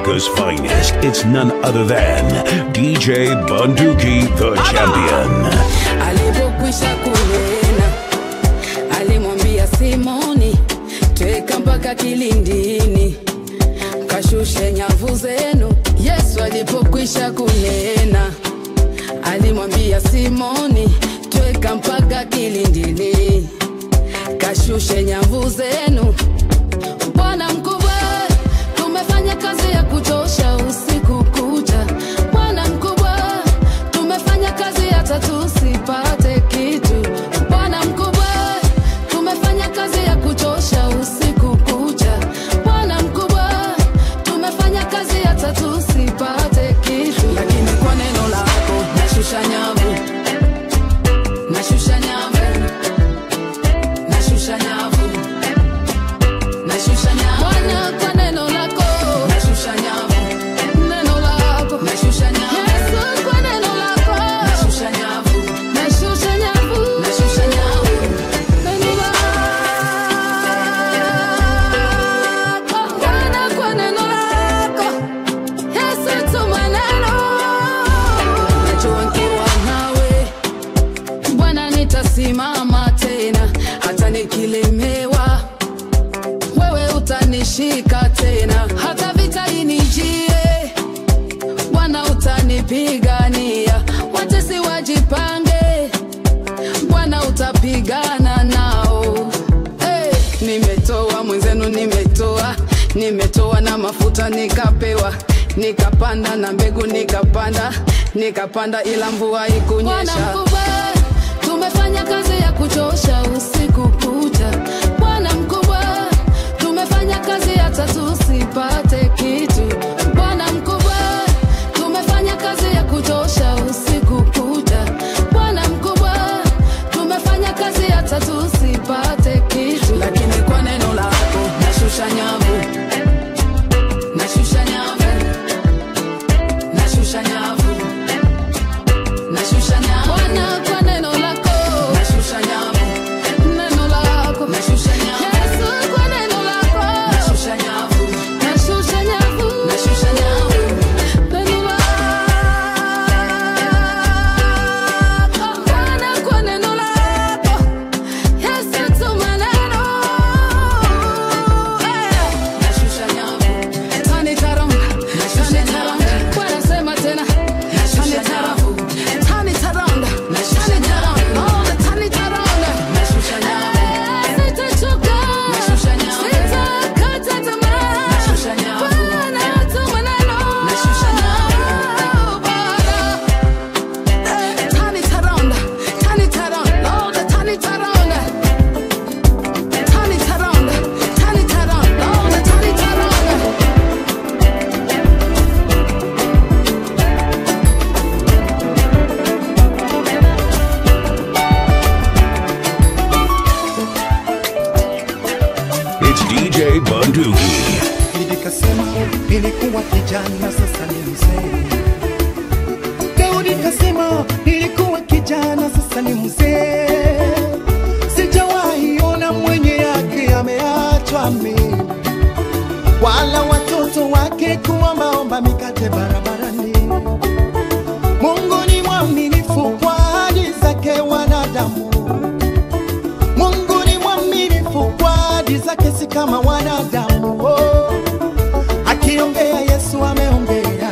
America's finest. It's none other than DJ Bunduki, the champion. alipokwisha kunena alimwambia simoni tweka mpaka kilindini kashushe nyavu zenu yesu alipokwisha kunena alimwambia simoni tweka mpaka kilindini kashushe nyavu zenu bwana mkubwa tumefanya kazi ya kuchosha usiku kucha bwana mkubwa tumefanya kazi hata tusipate kitu bwana mkubwa tumefanya kazi ya kuchosha usiku kucha bwana mkubwa tumefanya kazi hata tusipate kitu lakini kwa neno lako nashusha nyavu nashusha nyavu nashusha nyavu nashusha nyavu Bwana kwa neno lako nashusha nyavu neno lako nashusha nyavu Yesu kwa neno lako nashusha nyavu nashusha nyavu nashusha nyavu neno lako Bwana kwa neno lako Yesu tuma neno najua nikiwa nawe Bwana nitasimama tena hata nikilemewa wewe utanishika tena hata vita inijie bwana utanipigania watesi wajipange bwana utapigana nao hey, nimetoa mwenzenu nimetoa nimetoa na mafuta nikapewa nikapanda na mbegu nikapanda nikapanda ila mvua ikunyesha tumefanya kazi ya kuchosha usiku kucha bwana mkubwa tumefanya kazi hata tusipate kitu bwana mkubwa tumefanya kazi ya kuchosha usiku kucha bwana mkubwa tumefanya kazi hata tusipate kitu lakini kwa neno lako nashusha nyavu nashusha nyavu nashusha nyavu nashusha nyavu Bwana kwa neno lako nashusha nyavu neno lako nashusha nyavu Yesu kwa neno lako nashusha nyavu nashusha nyavu nashusha nyavu neno lako Bwana kwa neno lako Yesu tuma neno Eh. nashusha nyavu tani taronga tani taronga Bwana sema tena tani taronga tani taronga tani taronga oh the tani taronga nashusha nyavu sitachoka nashusha nyavu sitakata tamaa nashusha nyavu Bwana tuma neno nashusha nyavu Bwana tani taronga tani taronga oh the tani taronga tani taronga tani taronga oh the tani taronga It's DJ Bunduki. Nikasema nilikuwa kijana, sasa ni mzee. Daudi kasema nilikuwa kijana, sasa ni mzee. Sijawahi ona mwenye yake ameachwa mimi, wala watoto wake kuombaomba mikate barabarani. Mungu ni mwaminifu kwa ahadi zake wanadamu. Mungu ni mwaminifu kwa ahadi zake, si kama wanadamu. Oh, akiongea Yesu ameongea,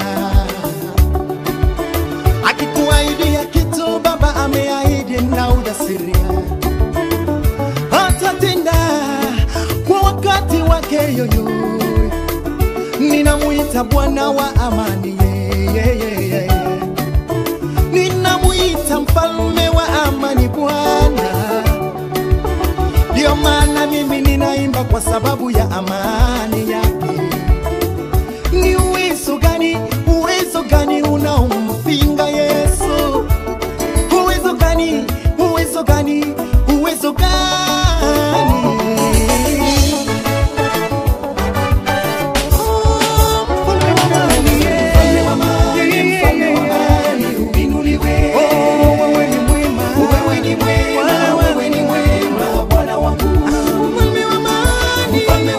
akikuahidia kitu Baba ameahidi na ujasiria atatenda kwa wakati wake yoyo. Ninamuita Bwana wa amani, yeah, yeah, yeah, yeah. ninamuita mfalme wa amani, Bwana ndio maana mimi ninaimba kwa sababu ya amani yake. Ni uwezo gani, uwezo gani unaompinga Yesu? Uwezo gani, uwezo gani, uwezo gani? Oh, mfalme wa amani, mfalme wa amani, mfalme wa amani, uinuliwe. Oh, wewe ni mwema, wewe ni mwema, wewe ni mwema, Bwana wangu. Mfalme wa amani, mfalme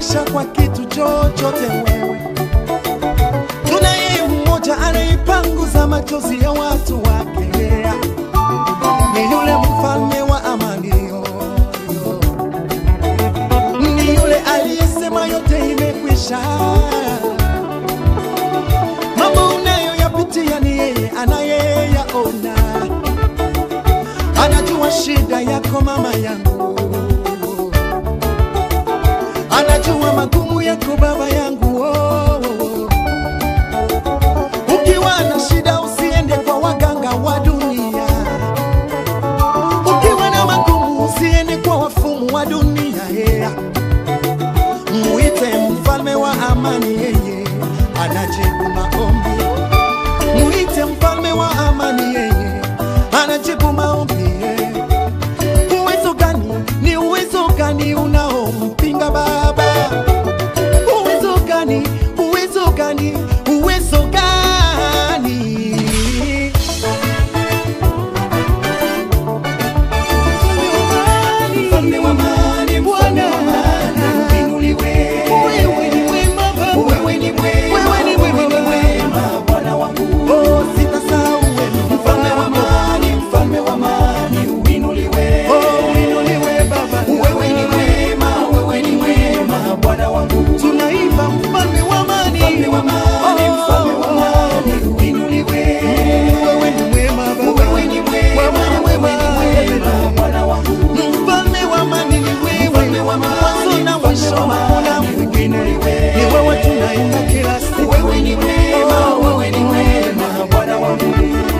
presha kwa kitu chochote wewe. Tunaye mmoja anaipanguza machozi ya watu wake, ni yule mfalme wa amani, ni yule aliyesema yote imekwisha. Mambo unayoyapitia ni yeye anayeyaona, anajua shida yako mama yangu anajua magumu yako baba yangu oh, oh, oh. Ukiwa na shida usiende kwa waganga wa dunia, ukiwa na magumu usiende kwa wafumu wa dunia yeah. Muite mfalme wa amani, yeye anajibu maombi. Muite mfalme wa amani, yeye anajibu maombi yeah. Uwezo gani? Ni uwezo gani unaompinga Baba? Uwezo gani? Uwezo gani? Uwezo gani? Mfalme wa amani, Bwana uinuliwe. Wewe ni mwema Baba. Wewe ni mwema Bwana wangu. Oh, sitasahau wema. Mfalme wa amani, mfalme wa amani uinuliwe. Oh, uinuliwe Baba. Wewe ni mwema, wewe ni mwema Bwana wangu. Tunaimba mfalme wa amani. Mfalme wa amani, mfalme wa amani uinuliwe. Wewe ni mwema Baba. Wewe ni mwema, wewe ni mwema Bwana wangu. Mfalme wa amani ni wewe. Mwanzo na mwisho hakuna mwingine. Ni wewe tunaimba kila siku. Wewe ni mwema, wewe ni mwema Bwana wangu.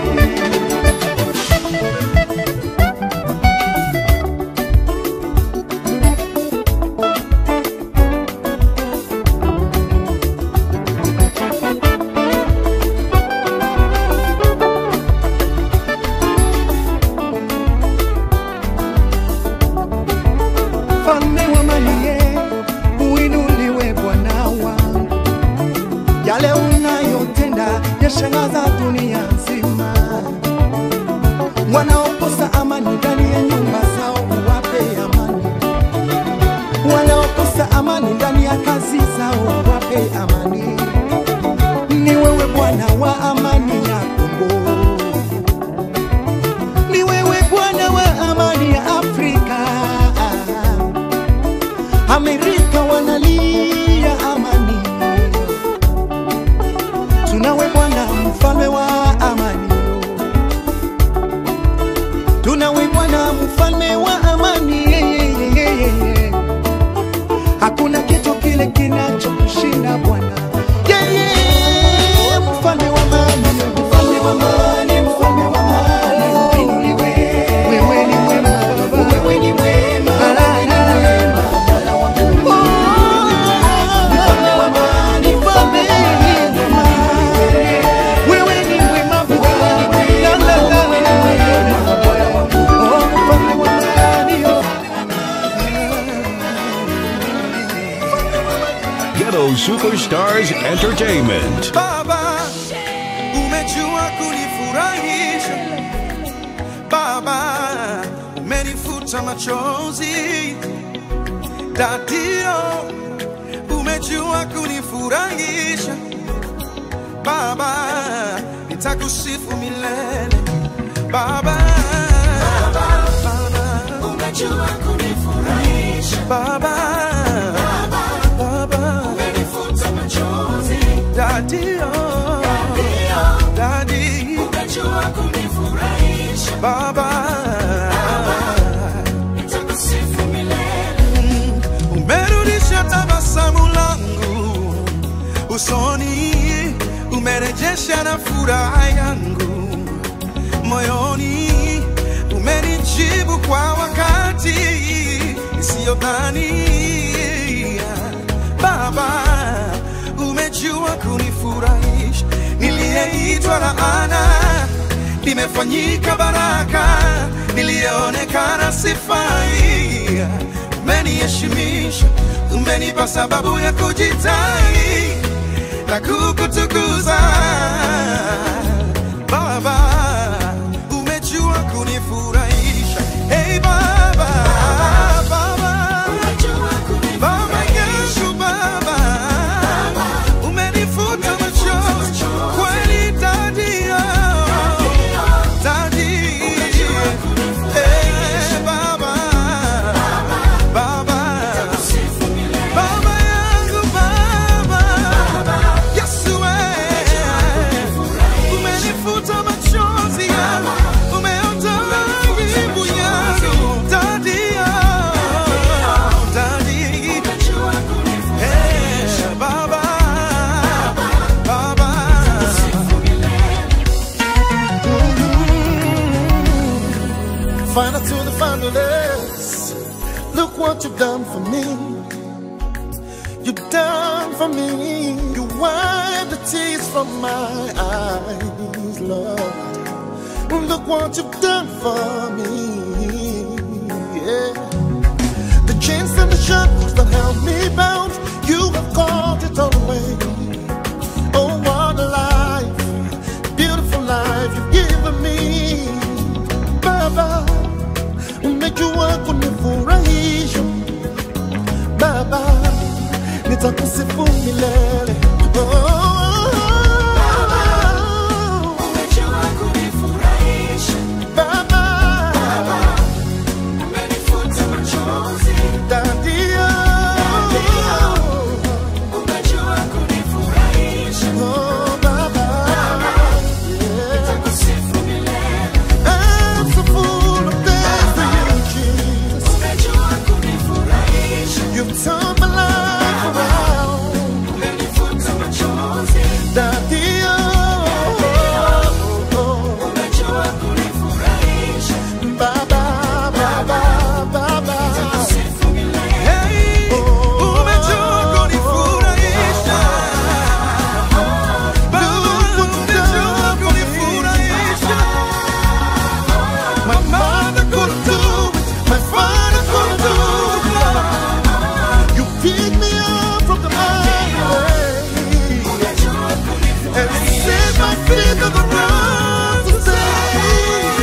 Mfalme wa amani, ye, uinuliwe Bwana wangu. Yale unayotenda yashangaza dunia nzima. Wanaokosa amani ndani ya nyumba zao uwape amani, wanaokosa amani ndani ya kazi zao uwape amani. Ni wewe Bwana wa amani ya Kongo, ni wewe Bwana wa amani ya Afrika. Amerika wanalia amani, tunawe Bwana mfalme wa amani, tunawe Bwana mfalme wa amani. Hakuna kitu kile kinachokushinda Bwana, yeye mfalme wa amani, mfalme wa amani, mfalme wa amani, uinuliwe. Wewe ni mwema Baba, wewe ni mwema, wewe ni mwema Bwana wangu. Mfalme wa amani, mfalme wa amani, wewe ni mwema Bwana, la la la, wewe ni mwema Bwana wangu. Oh, mfalme wa amani, oh. Ghetto Superstars Entertainment. Baba, umejua kunifurahisha. Baba, umenifuta machozi. Dadio, umejua kunifurahisha. Baba, nitakusifu milele. Baba, Baba, Umejua kunifurahisha Baba, Baba, umenifuta machozi Dadio, ndio Dadi, umejua kunifurahisha Baba, nitakusifu milele umerudisha tabasamu langu usoni, umerejesha na furaha yangu moyoni, umenijibu kwa wakati isiyodhania. Baba, umejua kunifurahisha, niliyeitwa laana nimefanyika baraka, niliyeonekana sifai, umeniheshimisha, umenipa sababu ya kujitai na kukutukuza Baba, umejua kunifurahisha. Hey Baba, Baba, umejua Baba kunifurahisha yangu Final to the finalists. Look what you've done for me. You've done for me. You wiped the tears from my eyes, Lord. Look what you've done for me. Yeah. The chains and the shackles that held me bound, you have called it all away. Oh, what a life, beautiful life you've given me. Baba, umejua kunifurahisha. Baba, nitakusifu milele. Oh, Umejua kunifurahisha, Baba, umenifuta machozi. Dadio. Umejua kunifurahisha, Oh, Baba, yeah. kusifu milele. I'm so full of thanks to you, Jesus. Umejua kunifurahisha, You've turned my life around. umenifuta machozi. Daddy, oh, oh, Umejua kunifurahisha, oh. Baba, Baba, Baba. kusifu milele. Hey, umejua kunifurahisha. Baba, umejua kunifurahisha. My mother couldn't do it, my father couldn't do it. You picked me up from the miry way and set my feet on the ground to stay.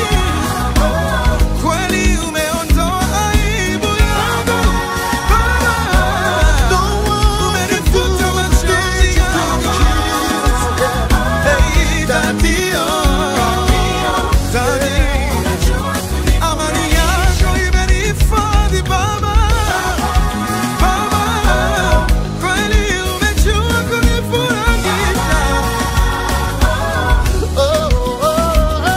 Kweli umeondoa aibu yangu. Baba, No one can do umenifuta what machozi you yangu. do, Hey, Daddy, oh, Daddy. Amani yako imenihifadhi Baba. Baba, kweli umejua kunifurahisha. Oh, oh, oh,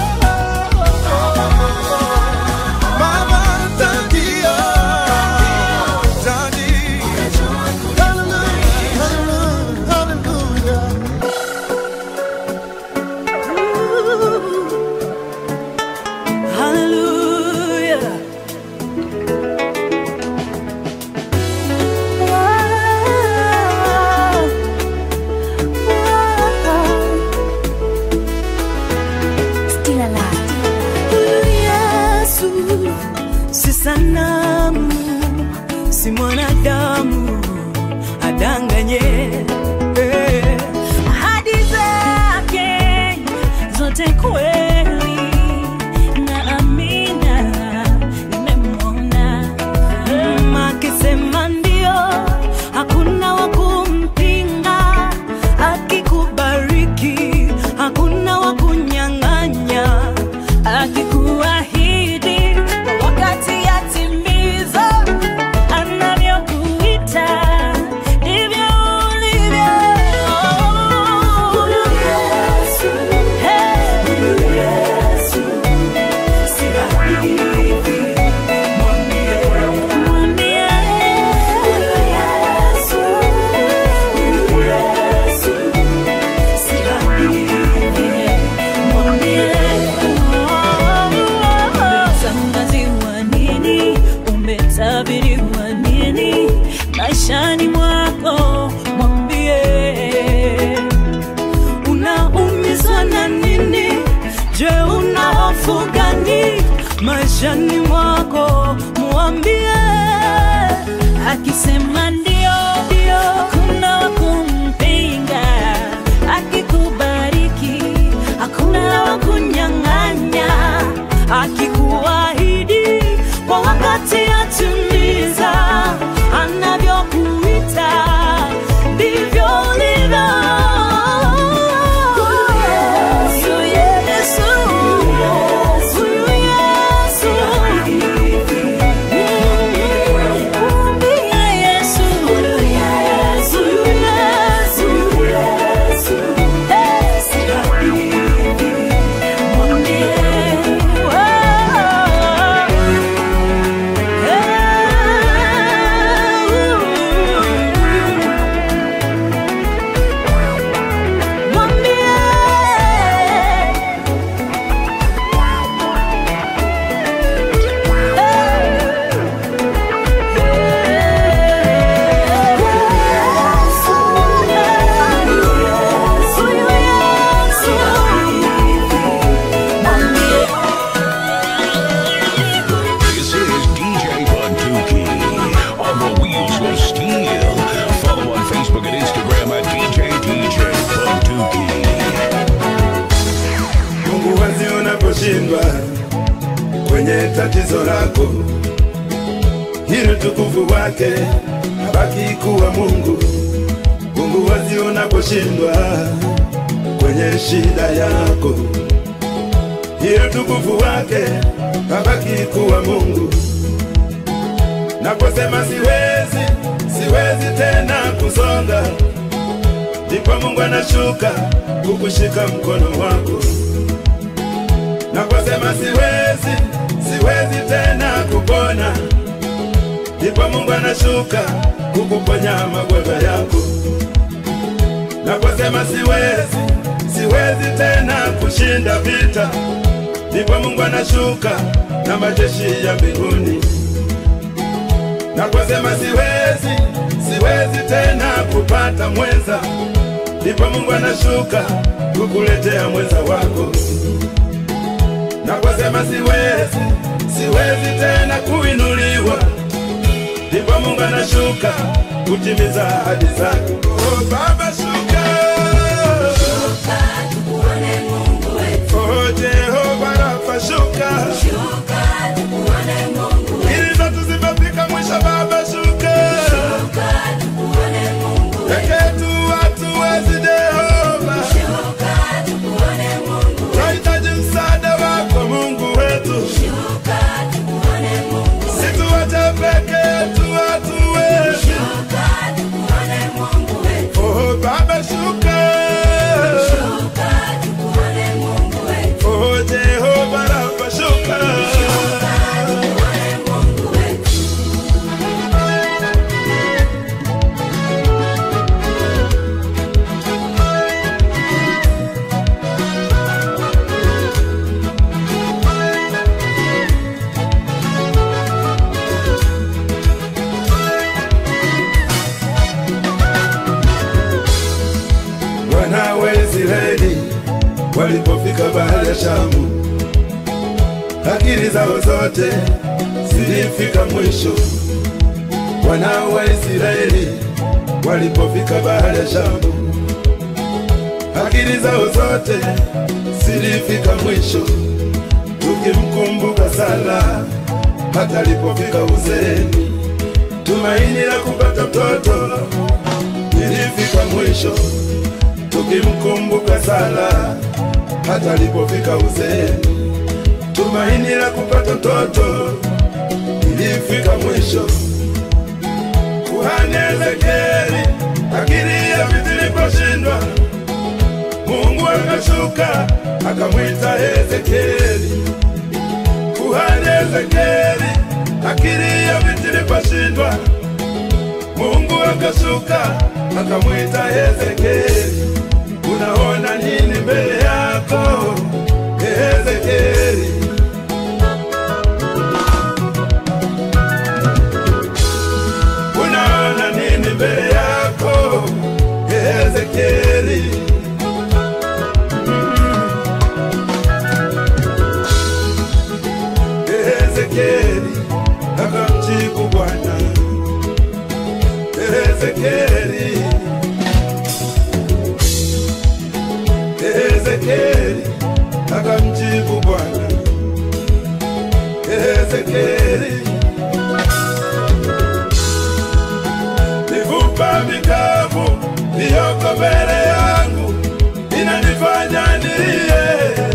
Baba, Daddy, oh, Daddy. Hallelujah, hallelujah, hallelujah. Hallelujah. Still alive. Yesu si sanamu, si mwanadamu adanganye. Eh, Ahadi zake zote kweli na amina, nimemwona Mm, akisema ndio, hakuna wa kumpinga, akikubariki hakuna wa kunyang'anya, akikuahidi kwa wakati yatimiza, anavyokuita ndivyo ulivyo. Huyu Yesu, hey, huyu Yesu, si rahisi, mwambie, mwambie, huyu Yesu, huyu Yesu, si rahisi, mwambie, umetangaziwa nini, umetabiriwa nini maishani mwako, mwambie unaumizwa na nini? Je, una hofu gani maishani mwako? Mwambie akisema ndio, ndio, hakuna wa kumpinga. Akikubariki hakuna wa kunyang'anya. Akikuahidi kwa wakati atimiza, anavyokuita ndivyo ulivyo. Huyu Yesu, huyu Yesu, mwambie Yesu, huyu Yesu, huyu Yesu, eh, si rahisi, mwambie, oh, eh. unaposhindwa kwenye tatizo lako, ili utukufu wake abaki kuwa Mungu. Mungu wazi unaposhindwa kwenye shida yako, ili utukufu wake abaki kuwa Mungu. Naposema siwezi, siwezi tena kusonga, ndipo Mungu anashuka kukushika mkono wako. Naposema siwezi, siwezi tena kupona, ndipo Mungu anashuka kukuponya magonjwa yako. Naposema siwezi, siwezi tena kushinda vita, ndipo Mungu anashuka na majeshi ya mbinguni. Naposema siwezi, siwezi tena kupata mwenza, ndipo Mungu anashuka kukuletea mwenza wako. Naposema siwezi, siwezi tena kuinuliwa, ndipo Mungu anashuka kutimiza ahadi zake. Oh, Baba shuka, oh Jehova Rafa shuka, ili zetu zimefika mwisho. Baba shuka, peke yetu hatuwezi Jehova, tunahitaji msaada wako Mungu wetu, situache peke yetu hatuwezi. Oh Baba shuka, oh Jehova Rafa shuka. Wana wa Israeli walipofika bahari ya Shamu, akili zao zote zilifika mwisho. Wana wa Israeli walipofika bahari ya Shamu, akili zao zote zilifika mwisho. Tukimkumbuka sana hata alipofika uzeeni, tumaini la kupata mtoto lilifika mwisho tukimkumbuka sana hata alipofika uzeeni, tumaini la kupata mtoto ilifika mwisho. Kuhani Ezekieli akili ya vitu iliposhindwa, Mungu akashuka akamwita Ezekieli. Kuhani Ezekieli akili ya vitu iliposhindwa, Mungu akashuka akamwita Ezekieli. Unaona nini mbele yako Ezekieli? Unaona nini mbele yako Ezekieli? Ezekieli akamjibu Bwana Ezekieli Ezekieli akamjibu Bwana Ezekieli, mifupa mikavu iliyoko mbele yangu inanifanya nilie,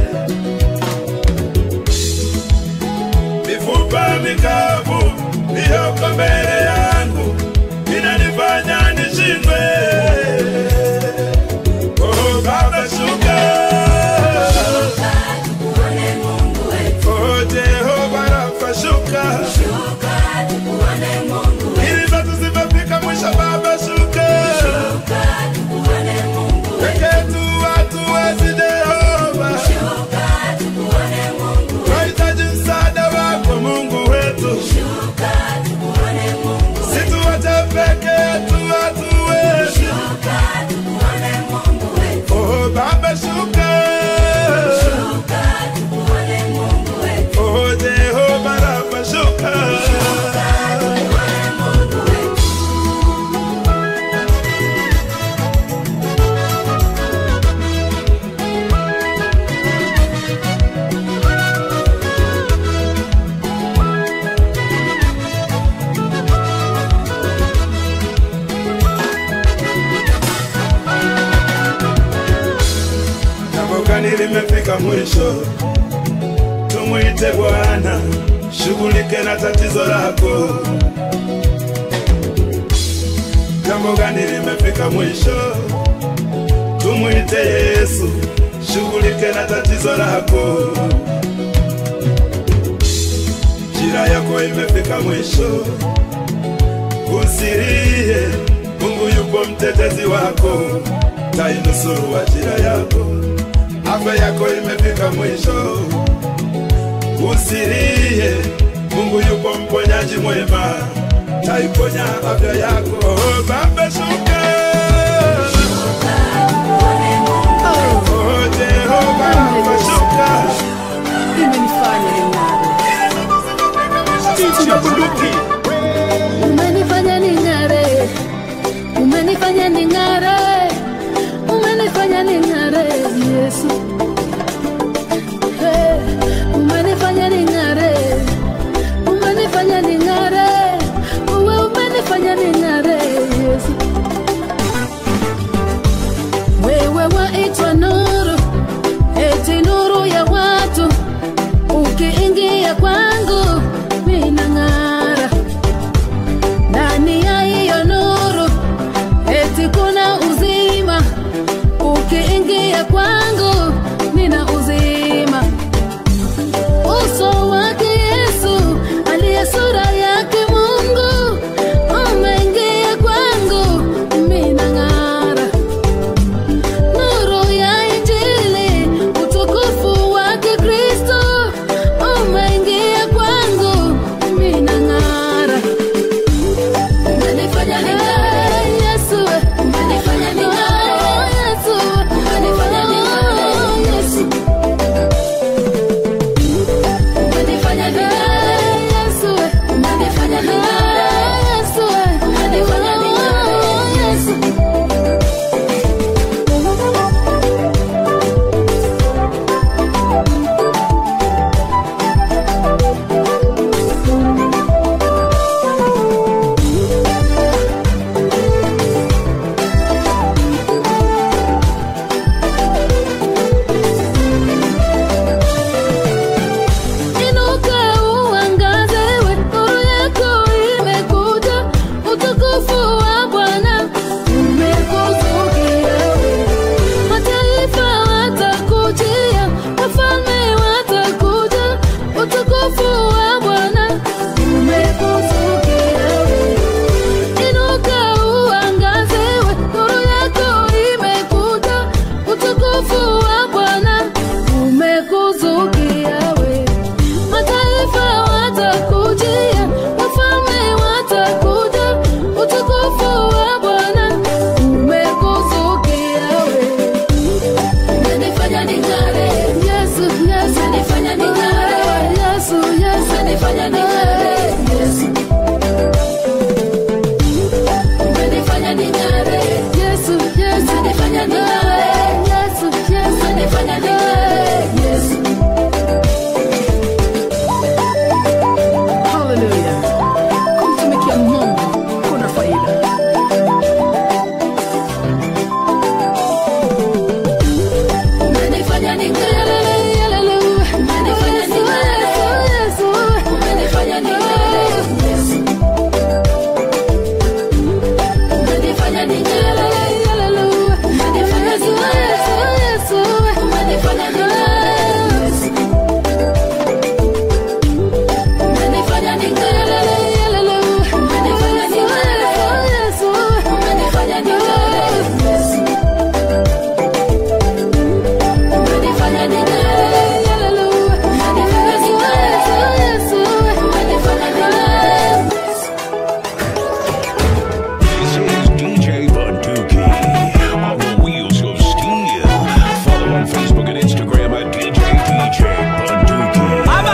mifupa mikavu iliyoko mbele yangu inanifanya nishindwe. Oh, Baba shuka, oh Jehova Rafa shuka, tumwite Bwana, shughulike na tatizo lako. Jambo gani limefika mwisho? Tumwite Yesu, shughulike na tatizo lako. Njira yako imefika mwisho, usilie, Mungu yupo mtetezi wako, tainusuru ajira yako. Afya yako imefika mwisho, usilie, Mungu yupo mponyaji mwema, taiponya afya yako. Oh, Baba shuka, oh Jehova, Baba shuka. imenifanya ning'are, Ticha bunduki umenifanya ning'are, umenifanya ning'are, umenifanya ning'are, Yesu. Hey, umenifanya ning'are, umenifanya ning'are, uwe umenifanya ning'are, Yesu. Wewe waitwa nuru, eti nuru ya watu, ukiingia kwangu minang'ara ndani ya hiyo nuru, eti kuna uzima. Ukiingia kwangu nina uzima. Uso wake Yesu aliye sura yake Mungu umeingia kwangu, mina ng'ara nuru ya Injili, utukufu wake Kristo umeingia kwangu, mina ng'ara umenifanya ning'are Yesu, umenifanya ning'are Yesu, umenifanya ning'are Yesu, umenifanya ning'are Yesu, umenifanya ning'are Yesu, umenifanya ning'are Yesu. Inuka uangaze, we nuru yako imekuja, utukufu wa Bwana umekuzukia. Mataifa watakujia, wafalme watakuja, utukufu wa Bwana umekuzukia. Inuka uangaze, we nuru yako imekuja, utukufu wa Bwana umekuzukia we mataifa watakujia, wafalme watakuja, utukufu wa Bwana umekuzukia we. Umenifanya ning'are, Yesu, Yesu, umenifanya ning'are, Yesu, Yesu, umenifanya ning'are, Yesu. Umenifanya ning'are, Yesu, Yesu, umenifanya ning'are, Yesu, Yesu, umenifanya ning'are, Yesu. Haleluya. Kumtumikia Mungu kuna faida. Umenifanya ning'are, haleluya. Umenifanya ning'are, Yesu, umenifanya ning'are, Yesu. Umenifanya ning'are, haleluya. Umenifanya ning'are, Yesu, umenifanya ning'are, Yesu. Umenifanya ning'are, haleluya. Umenifanya ning'are, Yesu, umenifanya ning'are, Yesu. Umenifanya ning'are, haleluya. Umenifanya ning'are, Yesu, umenifanya ning'are. This is DJ Bunduki on the wheels of steel. Follow on Facebook and Instagram at DJ DJ Bunduki.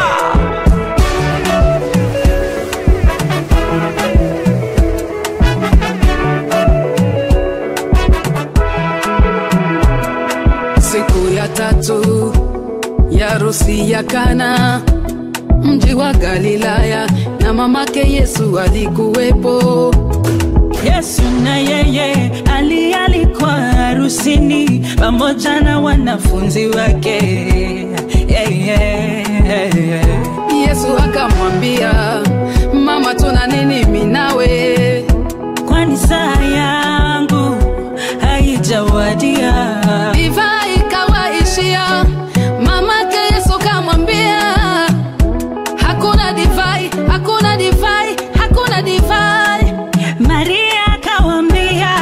Siku ya tatu ya harusi ya Kana, mji wa Galilaya, na mamake Yesu alikuwepo. Yesu na yeye alialikwa harusini pamoja na wanafunzi wake. yeah, yeah, yeah. yesu akamwambia mama tuna nini minawe kwani saa yangu haijawadia divai ikawaishia mamake yesu kamwambia hakuna divai hakuna divai hakuna divai maria akawambia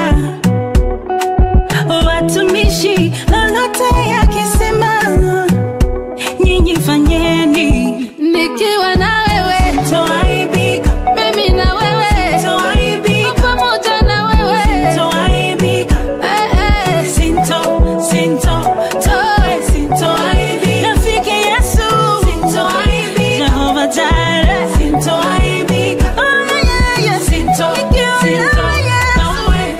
watumishi lolote yakisema nyinyi fanyeni nikiwa na wewe toaibika mimi na wewe toaibika pamoja na wewe toaibika eh, eh. sinto sinto toe sintoaibika rafiki yesu sintoaibika jehova jare sintoaibika oh, yeah, yeah. sinto sinto kamwe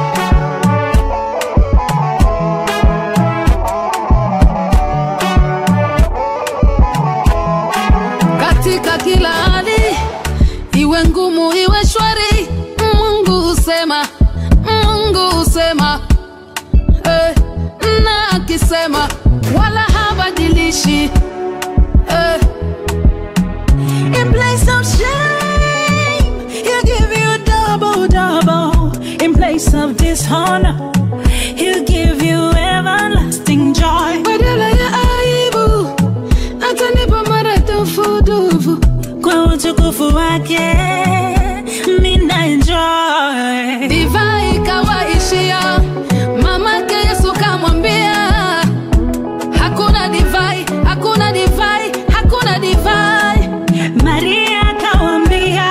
katika kila hali iwe ngumu iwe shwari mungu husema mungu husema eh, na akisema wala habadilishi eh, In place of shame, he'll give you double, double. In place of dishonor, he'll give you everlasting joy. badala ya aibu atanipa maradufudufu Kwa utukufu wake, mina enjoy. divai ikawaishia mamake yesu kamwambia hakuna divai hakuna divai hakuna divai Maria akawambia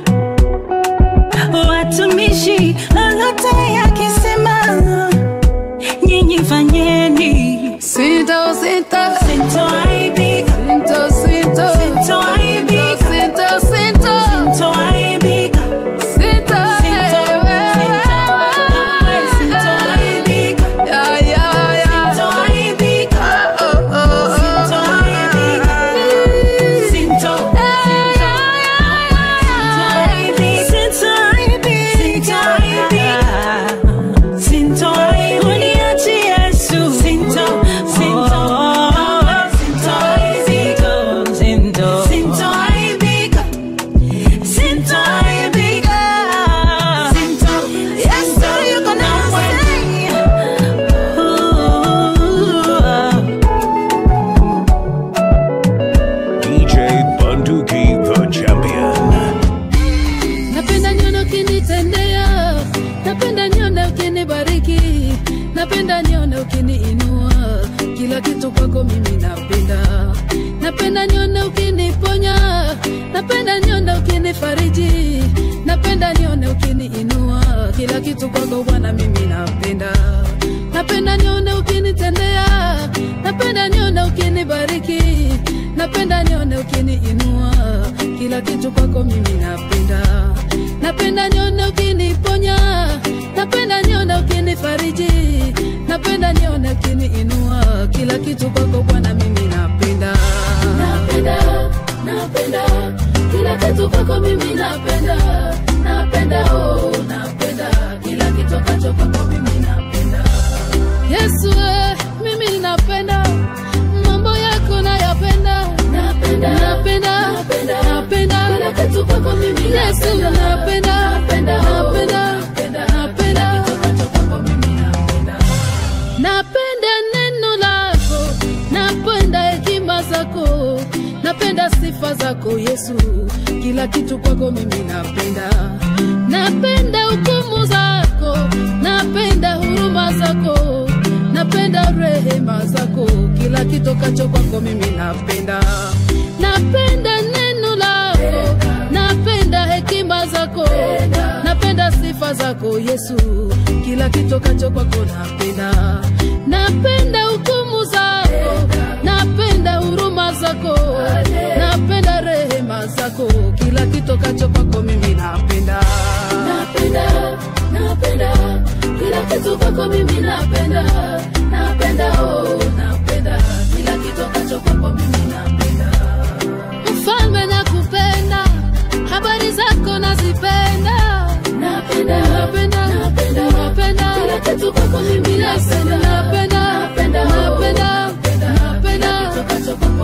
watumishi, lolote yakisema, nyinyi fanyeni. Sinto, sinto, Sintoaibika, sinto, sinto, sintoaibika, sinto, sinto, sintoaibika. sinto, Sintoaibika, Ya, ya, ya. sintoaibika, Oh, oh, oh. sintoaibika. Sinto, DJ Bunduki, the champion. napenda nione ukinitendea napenda nione ukinibariki napenda nione ukiniinua kila kitu kwako mimi napenda napenda nione ukiniponya napenda nione ukinifariji napenda nione ukiniinua kila kitu kwako bwana mimi napenda napenda nione ukinitendea napenda nione ukinibariki napenda nione ukiniinua kila kitu kwako mimi napenda napenda nione ukiniponya napenda nione ukinifariji napenda nione ukiniinua kila kitu kwako bwana mimi napenda napenda napenda kila kitu kwako mimi napenda napenda oh napenda kila kitu kacho kwako mimi napenda yesu eh, mimi napenda mambo yako nayapenda napenda napenda napenda napenda kila kitu kwako mimi yesu napenda napenda napenda napenda napenda neno lako napenda hekima zako napenda sifa zako yesu kila kitu kwako mimi napenda napenda hukumu zako napenda huruma zako napenda rehema zako kila kitokacho kwako mimi napenda napenda neno lako napenda hekima zako napenda sifa zako yesu kila kitokacho kwako napenda napenda hukumu zako napenda huruma zako napenda rehema zako kila kitokacho kwako mimi napenda napenda napenda kila kitu kwako mimi napenda napenda oh napenda kila kitokacho kwako mimi napenda mfalme nakupenda habari zako nazipenda napenda napenda napenda napenda kila kitu kwako mimi napenda napenda napenda napenda napenda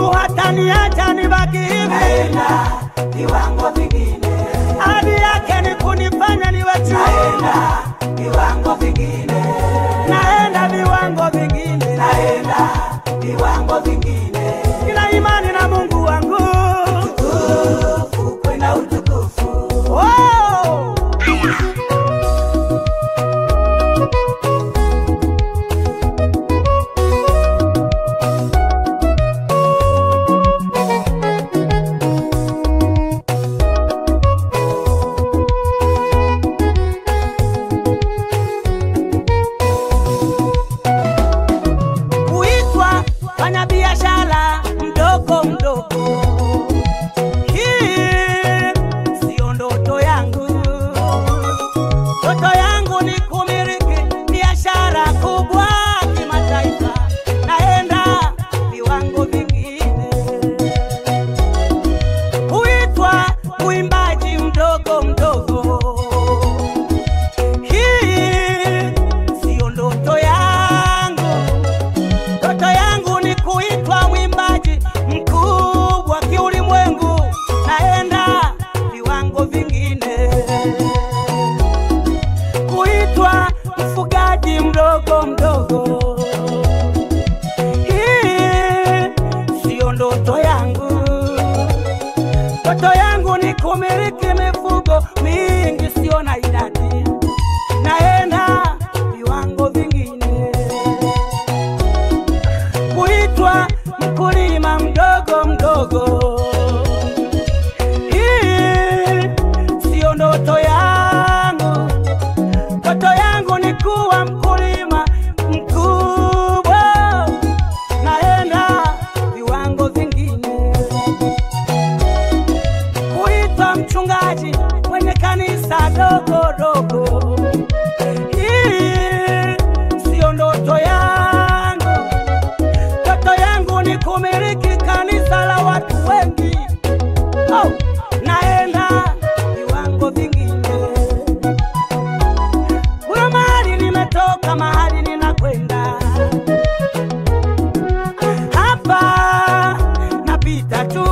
Mungu hataniacha nibaki hivi, naenda viwango vingine, ahadi yake ni kunifanya niwe juu, naenda viwango vingine, naenda viwango vingine, naenda viwango vingine, nina imani na Mungu wangu. utukufu kwenda utukufu. Oh! kuitwa fanya biashara mdogo mdogo. Hii sio ndoto yangu, ndoto yangu ni kumiliki biashara kubwa kimataifa, naenda viwango vingine. Kuitwa mwimbaji mdogo mdogo hii siyo ndoto yangu. Ndoto yangu ni kuitwa mwimbaji mkubwa kiulimwengu, naenda viwango vingine. Kuitwa mfugaji mdogo mdogo, hii siyo ndoto yangu. Ndoto yangu ni kumiliki mifugo mingi, sio na idadi, naenda viwango vingine kuitwa mkulima mdogo mdogo. Hii siyo ndoto yangu, ndoto yangu ni kuwa mkulima mkubwa, naenda viwango vingine. Kuitwa mchungaji kwenye kanisa dogo dogo, hii siyo ndoto yangu ndoto yangu ni kumiliki kanisa la watu wengi. Oh, naenda viwango vingine. Kuna mahali nimetoka, mahali ninakwenda. Hapa napita tu,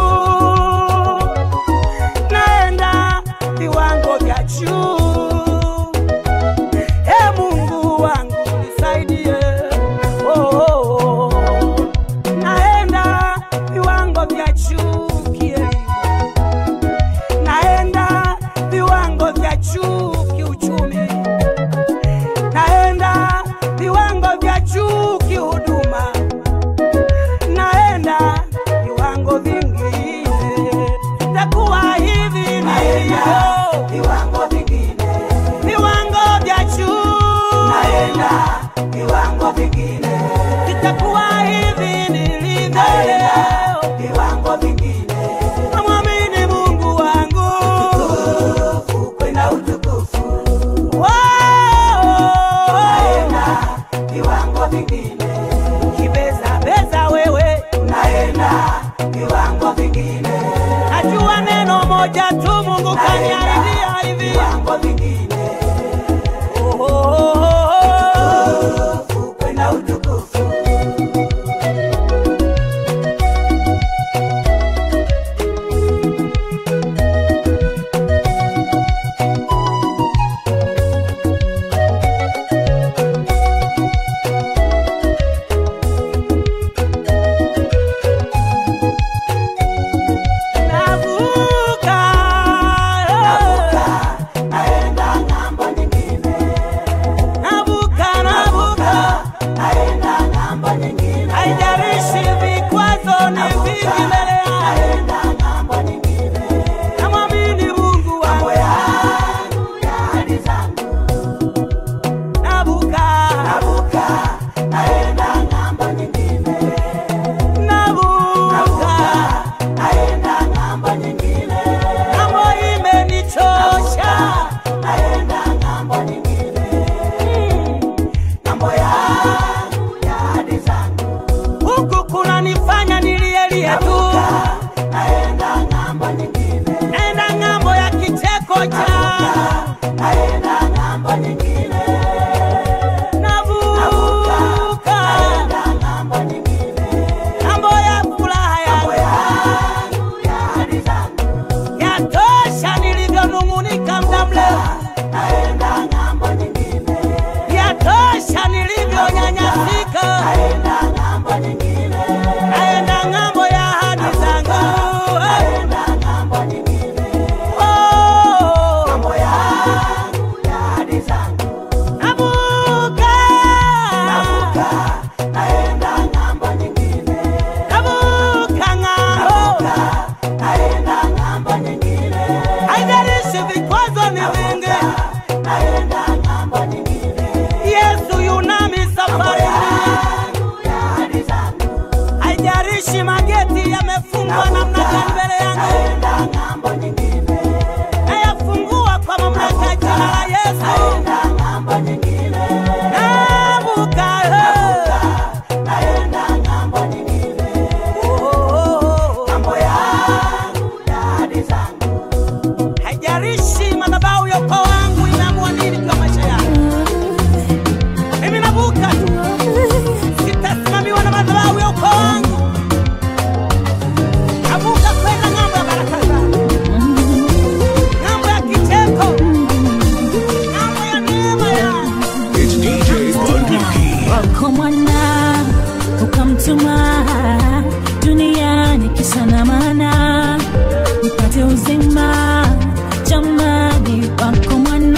naenda viwango vya juu. E Mungu wangu nisaidie, oh, oh, oh. naenda viwango vya juu kielimu, naenda viwango vya juu kiuchumi, naenda viwango vya juu kihuduma, naenda viwango vingine, sitakuwa hivi nilivyo, Viwango vingine, viwango vya juu naenda viwango vingine, sitakuwa hivi nilivyo leo. viwango vingine, Namwamini Mungu wangu. utukufu kwenda utukufu, Wow. naenda viwango vingine, Kibeza beza wewe, naenda viwango vingine, najua neno moja tu Mungu kaniahidia hivi. viwango vingine, Oh, oh, oh, oh. utukufu kwenda utukufu. Navuka. Naenda maana nipate uzima jamani wako mwana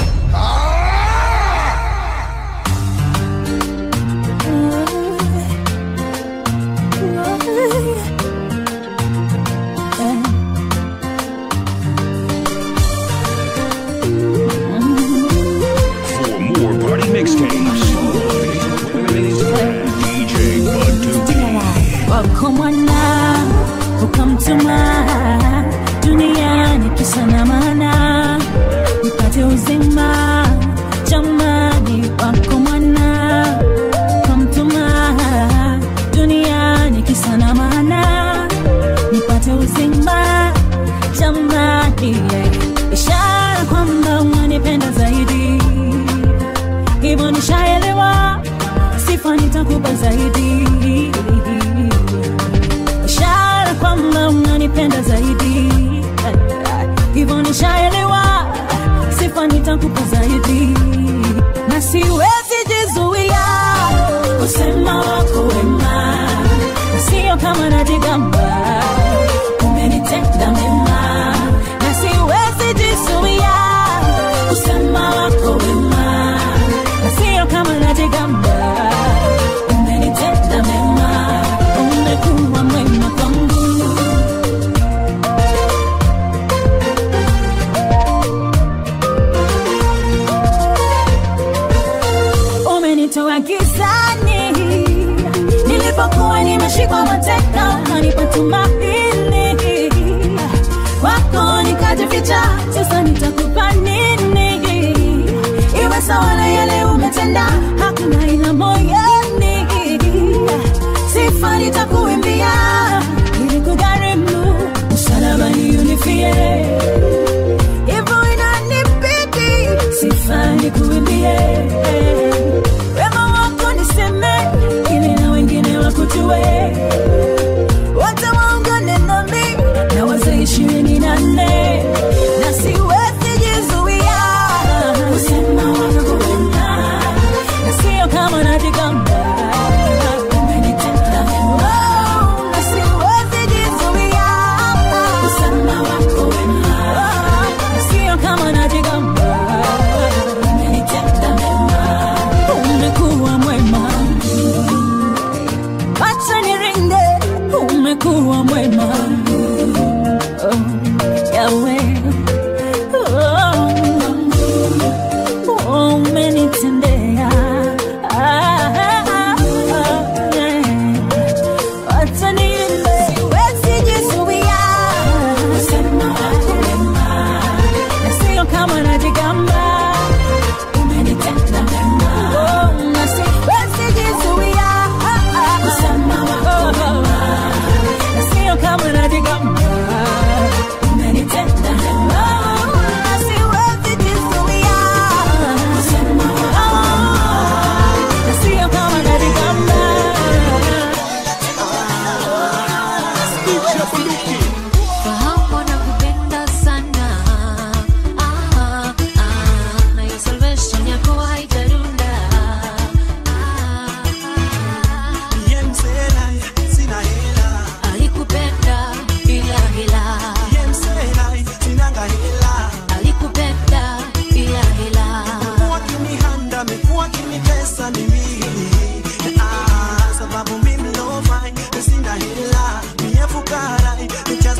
For more party mixtapes, Instagram, DJ Bunduki. wako mwana ukamtuma duniani kisa na maana nipate uzima jamani wako mwana ukamtuma duniani kisa na maana nipate uzima jamani yeah. ishara kwamba unanipenda zaidi hivyo nishaelewa sifa nitakupa zaidi ishara kwamba unanipenda zaidi hivyo nishaelewa sifa nitakupa zaidi na siwezi jizuia kusema wako wema na sio kama najigamba umenitenda mema na siwezi jizuia kusema wako wema na sio kama najigamba umenitenda mema umekuwa mwema kwangu umenitoa gizani nilipokuwa nimeshikwa mateka ukanipa tumaini kwako nikajificha sasa nitakupa nini iwe sawa na yale umetenda hakuna ina moyoni sifa nitakuimbia ili kugharimu msalabani unifie hivyo inanibidi sifa nikuimbie wema wako niseme ili na wengine wakujue wote waungane nami na wazee ishirini na nne na siwezi jizuia kusema wako wema na sio kama najigamba umenitenda mema na siwezi jizuia kusema wako wema na sio kama najigamba umenitenda mema umekuwa mwema wacha niringe umekuwa mwema oh, Yahweh. Oh, umenitendea Ah, ah, ah, yeah. Wacha niimbe. Siwezi jizuia kusema wako wema, na sio kama najigamba umenitenda mema. Oh, na siwezi jizuia kusema wako wema, na sio kama najigamba umenitenda mema. Na siwezi jizuia kusema wako wema, na sio kama najigamba Fahamu nakupenda sana ah, ah, na hiyo salvation yako haitarunda ah, ah, alikupenda bila hila alikupenda bila hila Mekuwa kinihanda, amekuwa kinitesa ni mimi. Ah, sababu mimi lo fine, sina hela, mie fukara,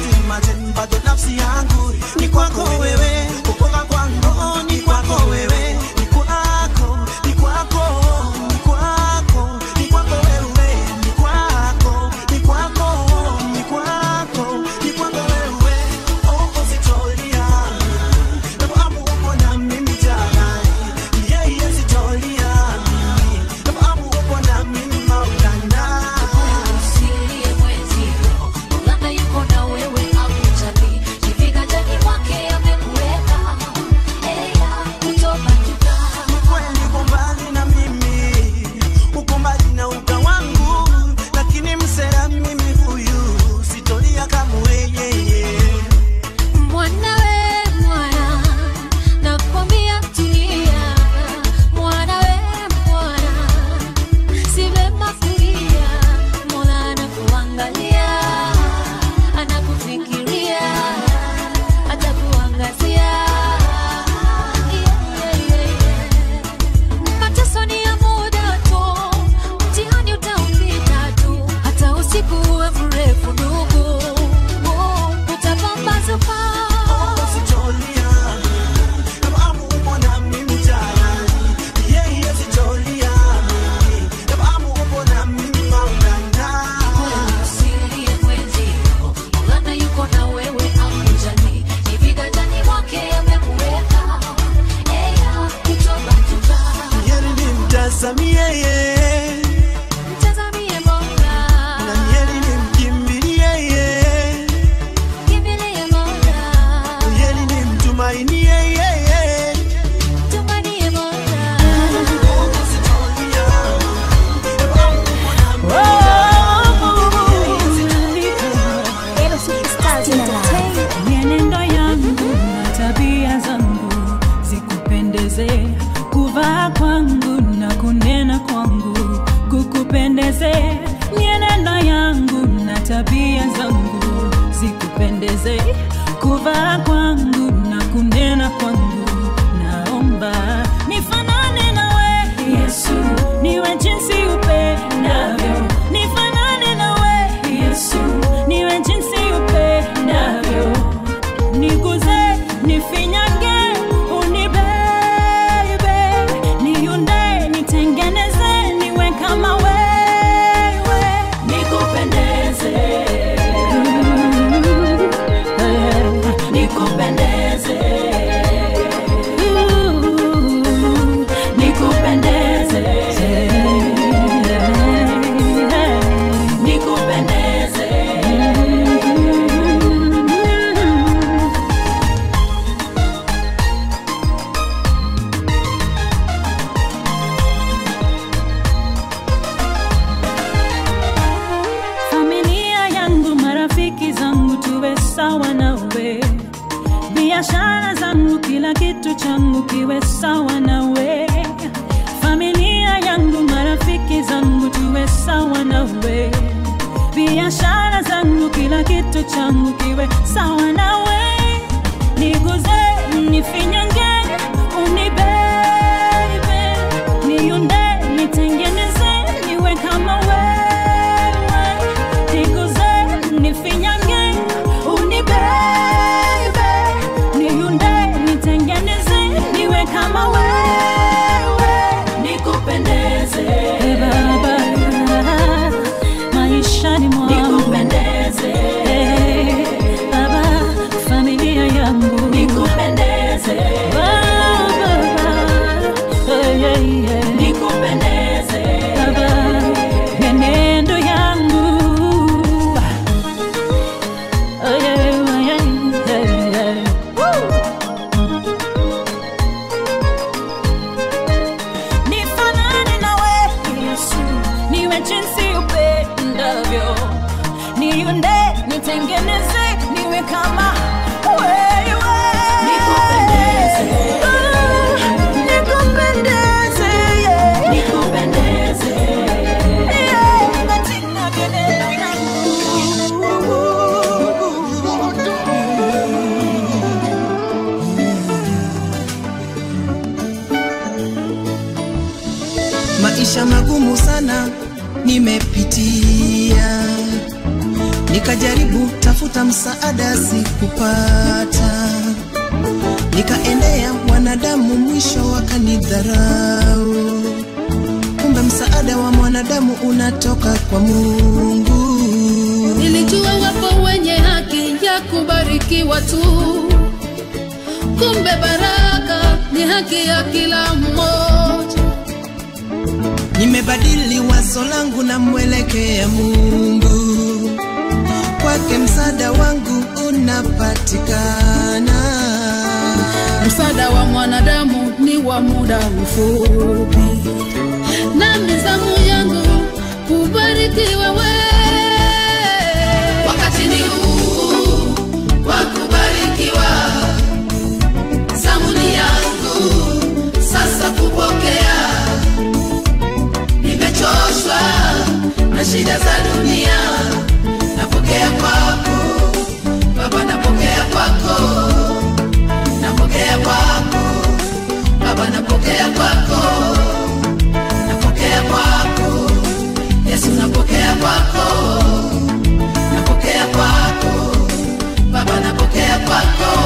mienendo yangu na tabia zangu zikupendeze kuvaa kwangu na kunena kwangu kukupendeze mienendo yangu na tabia zangu zikupendeze kuvaa kwangu na kunena kwangu naomba nifanane nawe yesu niwe jinsi upendavyo nifanane nawe yesu niwe jinsi upendavyo niguze nifinyange unibebe niunde nitengeneze niwe kama wewe nikupendeze nikupendeze nikupendeze nikupendeze familia yangu marafiki zangu tuwe sawa nawe biashara zangu kila kitu changu kiwe sawa nawe familia yangu marafiki zangu tuwe sawa nawe biashara zangu kila kitu changu kiwe sawa nawe niguze nifinyange unibebe niunde nitengeneze niwe kama wewe niguze nifinyange unibebe niunde nitengeneze niwe kama wewe nikupendeze baba maishani mwangu nikupendeze baba familia yangu nikupendeze baba nikupendeze baba menendo yangu Oh, yeah, yeah, yeah, yeah. Woo! nifanane nawe yesu niwe jinsi upendavyo niunde nitengeneze niwe kama wewe nikupendeze nikupendeze yeah. nikupendeze yeah. katika mienendo maisha magumu sana nimepitia nikajaribu tafuta msaada sikupata nikaendea wanadamu mwisho wakanidharau kumbe msaada wa mwanadamu unatoka kwa mungu nilijua wapo wenye haki ya kubarikiwa tu kumbe baraka ni haki ya kila mmoja nimebadili wazo langu na mwelekea mungu kwake msaada wangu unapatikana msaada wa mwanadamu ni wa muda mfupi na mizamu yangu kubarikiwa we wakati ni huu wa kubarikiwa zamuni yangu sasa kupokea nimechoshwa na shida za dunia napokea kwako baba napokea kwako napokea kwako baba napokea kwako napokea kwako yesu napokea kwako napokea kwako baba napokea kwako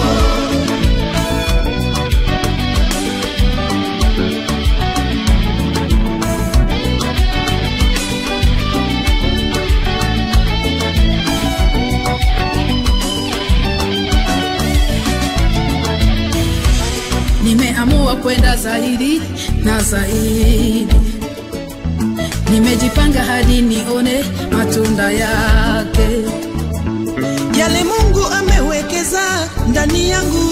nimeamua kwenda zaidi na zaidi nimejipanga hadi nione matunda yake yale mungu amewekeza ndani yangu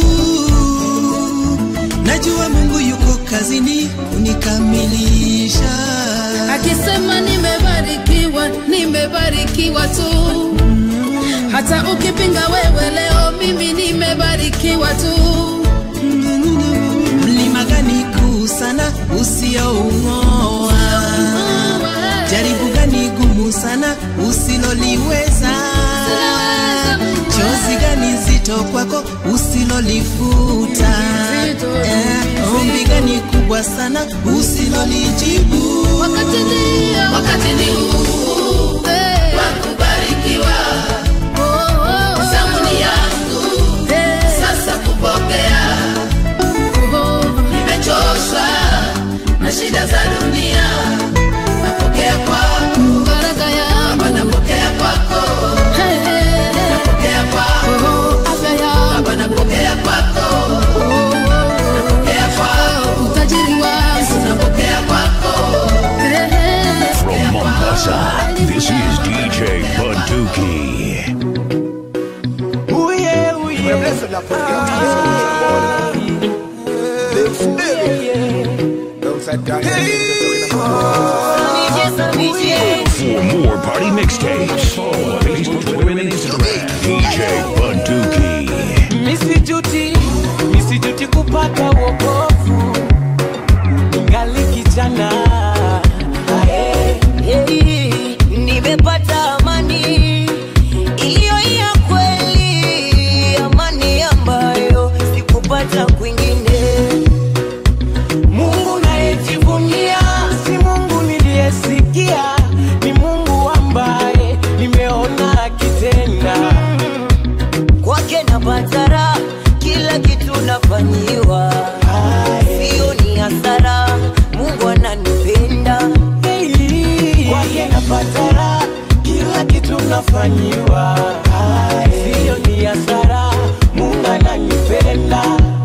najua mungu yuko kazini kunikamilisha akisema nimebarikiwa nimebarikiwa tu hata ukipinga wewe leo mimi nimebarikiwa tu mlima gani kuu sana usioung'oa jaribu gani gumu sana usiloliweza chozi gani zito kwako usilolifuta eh, ombi gani kubwa sana usilolijibu wakati ndio wakati ni huu wa kubarikiwa zamuni yangu sasa kupokea nimechoshwa na shida za dunia napokea kwako baraka yako napokea kwako napokea kwako afya yako baba napokea kwako napokea kwako utajiri wangu napokea kwako From Mombasa, this is DJ Bunduki. Uye, uye. For more party mixtapes, follow on Facebook, Twitter, and Instagram. DJ Bunduki. misijuti misijuti kupata wokovu ningali kijana Ae. Hey, nimepata amani iliyo ya kweli, amani ambayo sikupata kwingine. mungu nayejivunia si mungu niliyesikia ni mungu ambaye nimeona akitenda Kwake napata raha, kila kitu nafanyiwa, sio ni hasara. Mungu ananipenda kwake napata raha kila kitu nafanyiwa siyo ni hasara mungu ananipenda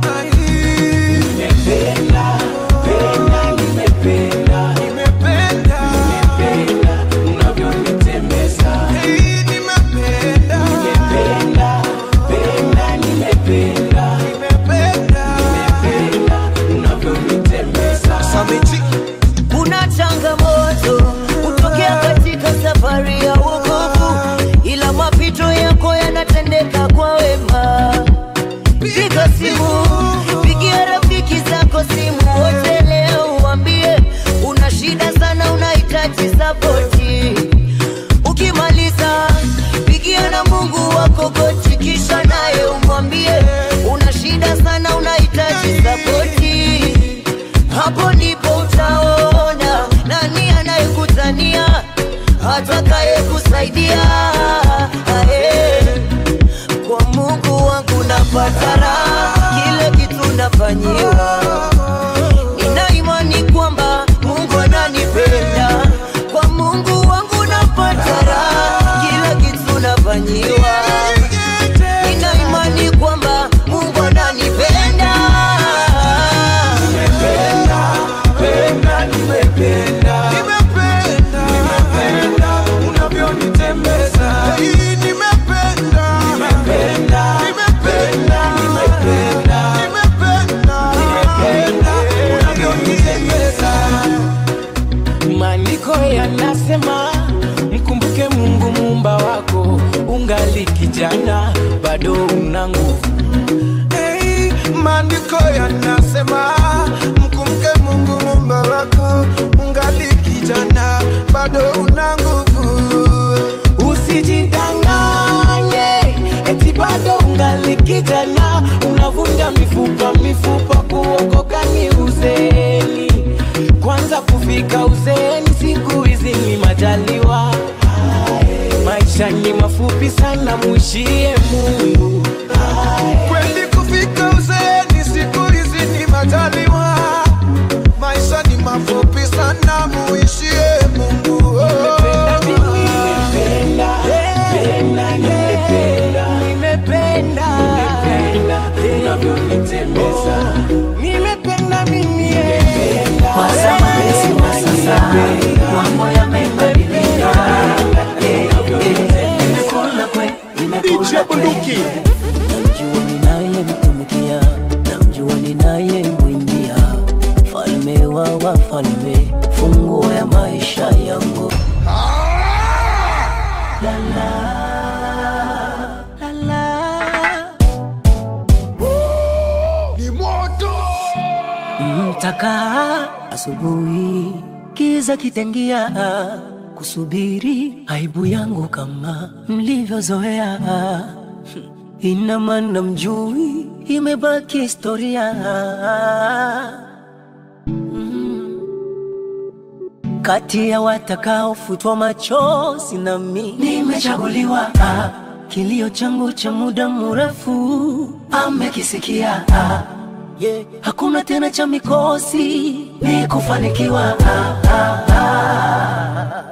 nimependa penda nimependa nimependa nimependa unavyonitembeza nimependa nimependa penda nimependa nimependa nimependa unavyonitembeza kuna changamoto kutokea katika safari ya wokovu, ila mapito yako yanatendeka kwa wema. Piga simu, pigia rafiki zako simu wote leo, uambie una shida sana, unahitaji sapoti. Ukimaliza pigia na Mungu wako goti, kisha naye umwambie una shida sana, unahitaji sapoti hapo ndipo utaona nani anayekutania atakaye kusaidia Ae. kwa mungu wangu napata raha kile kitu nafanyiwa nina imani kwamba mungu ananipenda kwa mungu wangu napata raha kila kitu nafanyiwa nina imani kwamba mungu ananipenda penda nimependa nimependa nimependa unavyonitembeza nimependa nimependa nimependa nimependa nimependa nimependa unavyonitembeza maandiko yanasema mkumbuke mungu muumba wako ungali kijana bado una nguvu Hey, maandiko yanasema mkumke Mungu muumba wako, ungali kijana bado una nguvu. usijidanganye eti bado ungali kijana unavunja mifupa mifupa kuokoka ni uzeni kwanza kufika uzeni siku hizi ni majaliwa maisha ni mafupi sana mwishie mungu Kweli kufika uzeeni siku hizi ni majaliwa, maisha ni mafupi sana, muishie Mungu. Oh. nimependa penda nimependa nimependa unavyonitembeza nimependa mimi Kwa zamani si wa sasa, mambo yamebadilika. Eh, eh, nimekula kwe, nimekula kwe. namjua ninayemtumikia namjua ninayemwimbia falme wa wafalme funguo ya maisha yangu La, la. nitakaa asubuhi, kiza kitengia, kusubiri aibu yangu kama mlivyozoea. Ina maana mjui, imebaki historia. Mm. Kati ya watakaofutwa machozi nami nimechaguliwa. Ah, Kilio changu cha muda mrefu amekisikia. Ah, yeah. Hakuna tena cha mikosi, ni kufanikiwa. Ah, ah, ah.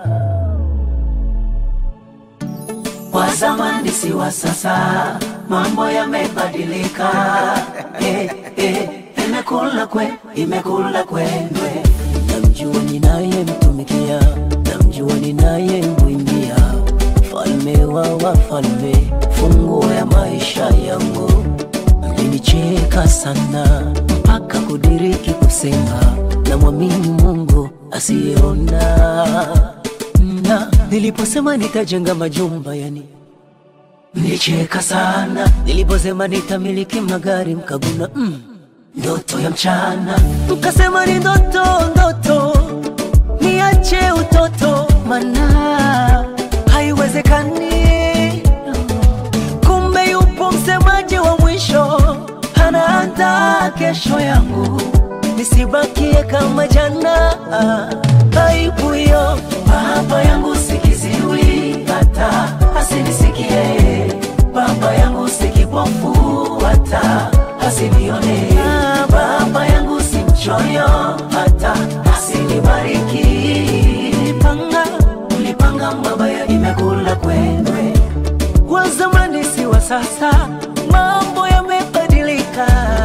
Wa zamani si wa sasa, mambo yamebadilika. Eh, eh, imekula kwe, imekula kwendwe. Namjua ninayemtumikia, namjua ninayemwimbia, falme wa wafalme, funguo ya maisha yangu. Mlinicheka sana mpaka kudiriki kusema, namwamini Mungu asiyeona na niliposema nitajenga majumba yani mlicheka sana niliposema nitamiliki magari mkaguna mm, ndoto ya mchana mkasema ni ndoto ndoto niache utoto mana haiwezekani kumbe yupo msemaji wa mwisho anaandaa kesho yangu nisibakie kama jana aibu hiyo baba yangu sikiziwi hata asinisikie baba yangu sikipofu hata asinione baba yangu si mchoyo hata asinibariki nilipanga nilipanga mabaya imekula kwendwe wa zamani si wa sasa mambo yamebadilika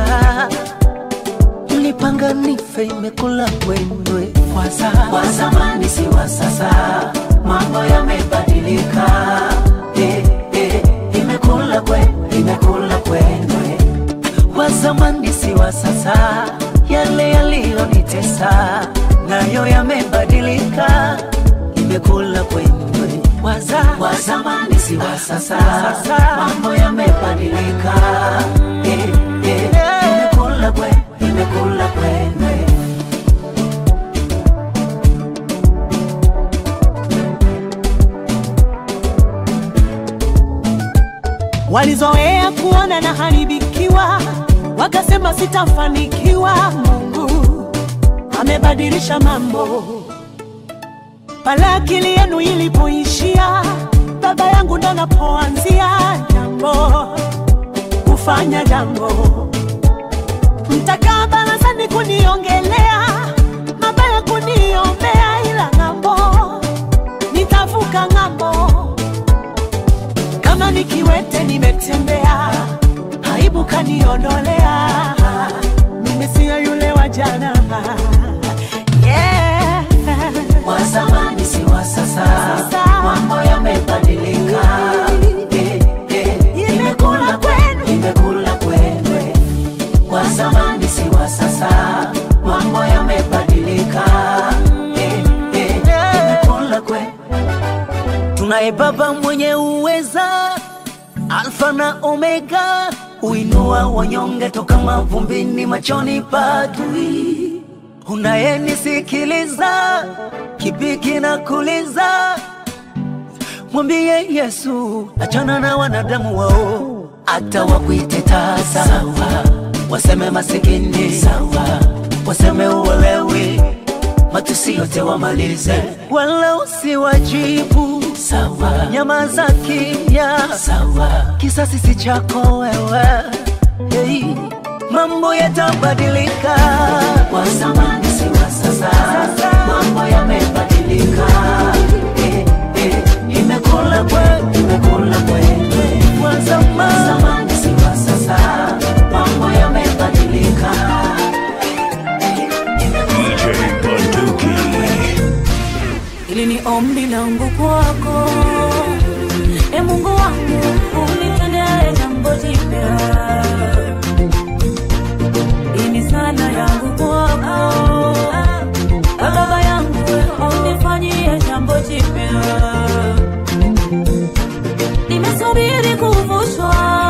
mlipanga nife imekula kwendwe kwa za- wa zamani si wa sasa mambo yamebadilika eh, eh, imekula kwe imekula kwendwe wa zamani si wa sasa yale yaliyonitesa nayo yamebadilika imekula kwendwe waza wa zamani si wa sasa mambo yamebadilika eh, eh, imekula kwe imekula kwendwe walizoea kuona na haribikiwa, wakasema sitafanikiwa. Mungu amebadilisha mambo. Pale akili yenu ilipoishia, baba yangu ndo napoanzia jambo, kufanya jambo. Mtakaa barazani kuniongelea mabaya, kuniombea, ila ng'ambo nitavuka ng'ambo kama nikiwete nimetembea, aibu kaniondolea, nimesia yule wa jana yeah. wa zamani si wa sasa, mambo yamebadilika. Eh, eh, imekula kwenu, imekula kwenu. Wa zamani si wa sasa, mambo yamebadilika. Eh, eh, imekula kwenu. Tunaye Baba mwenye uweza, Alfa na Omega, uinua wanyonge toka mavumbini, machoni padui. Unayenisikiliza, kipi kinakuliza? Mwambie Yesu, achana na wanadamu wao, hata wakuite tasa sawa, waseme masikini sawa, waseme uelewi, matusi yote wamalize, wala usiwajibu sawa, nyamaza kimya sawa, kisasi si chako wewe hey. Mambo yatabadilika, wa zamani si wa sasa, mambo yamebadilika eh, eh, imekula kwe, imekula kwendwe, wa zamani si wa sasa, mambo yamebadilika DJ Bunduki. Hili ni ombi langu kwako, e Mungu wangu, unitendee jambo jipya. Hii ni sala yangu kwako, e Baba yangu, unifanyie jambo jipya. Nimesubiri kuvushwa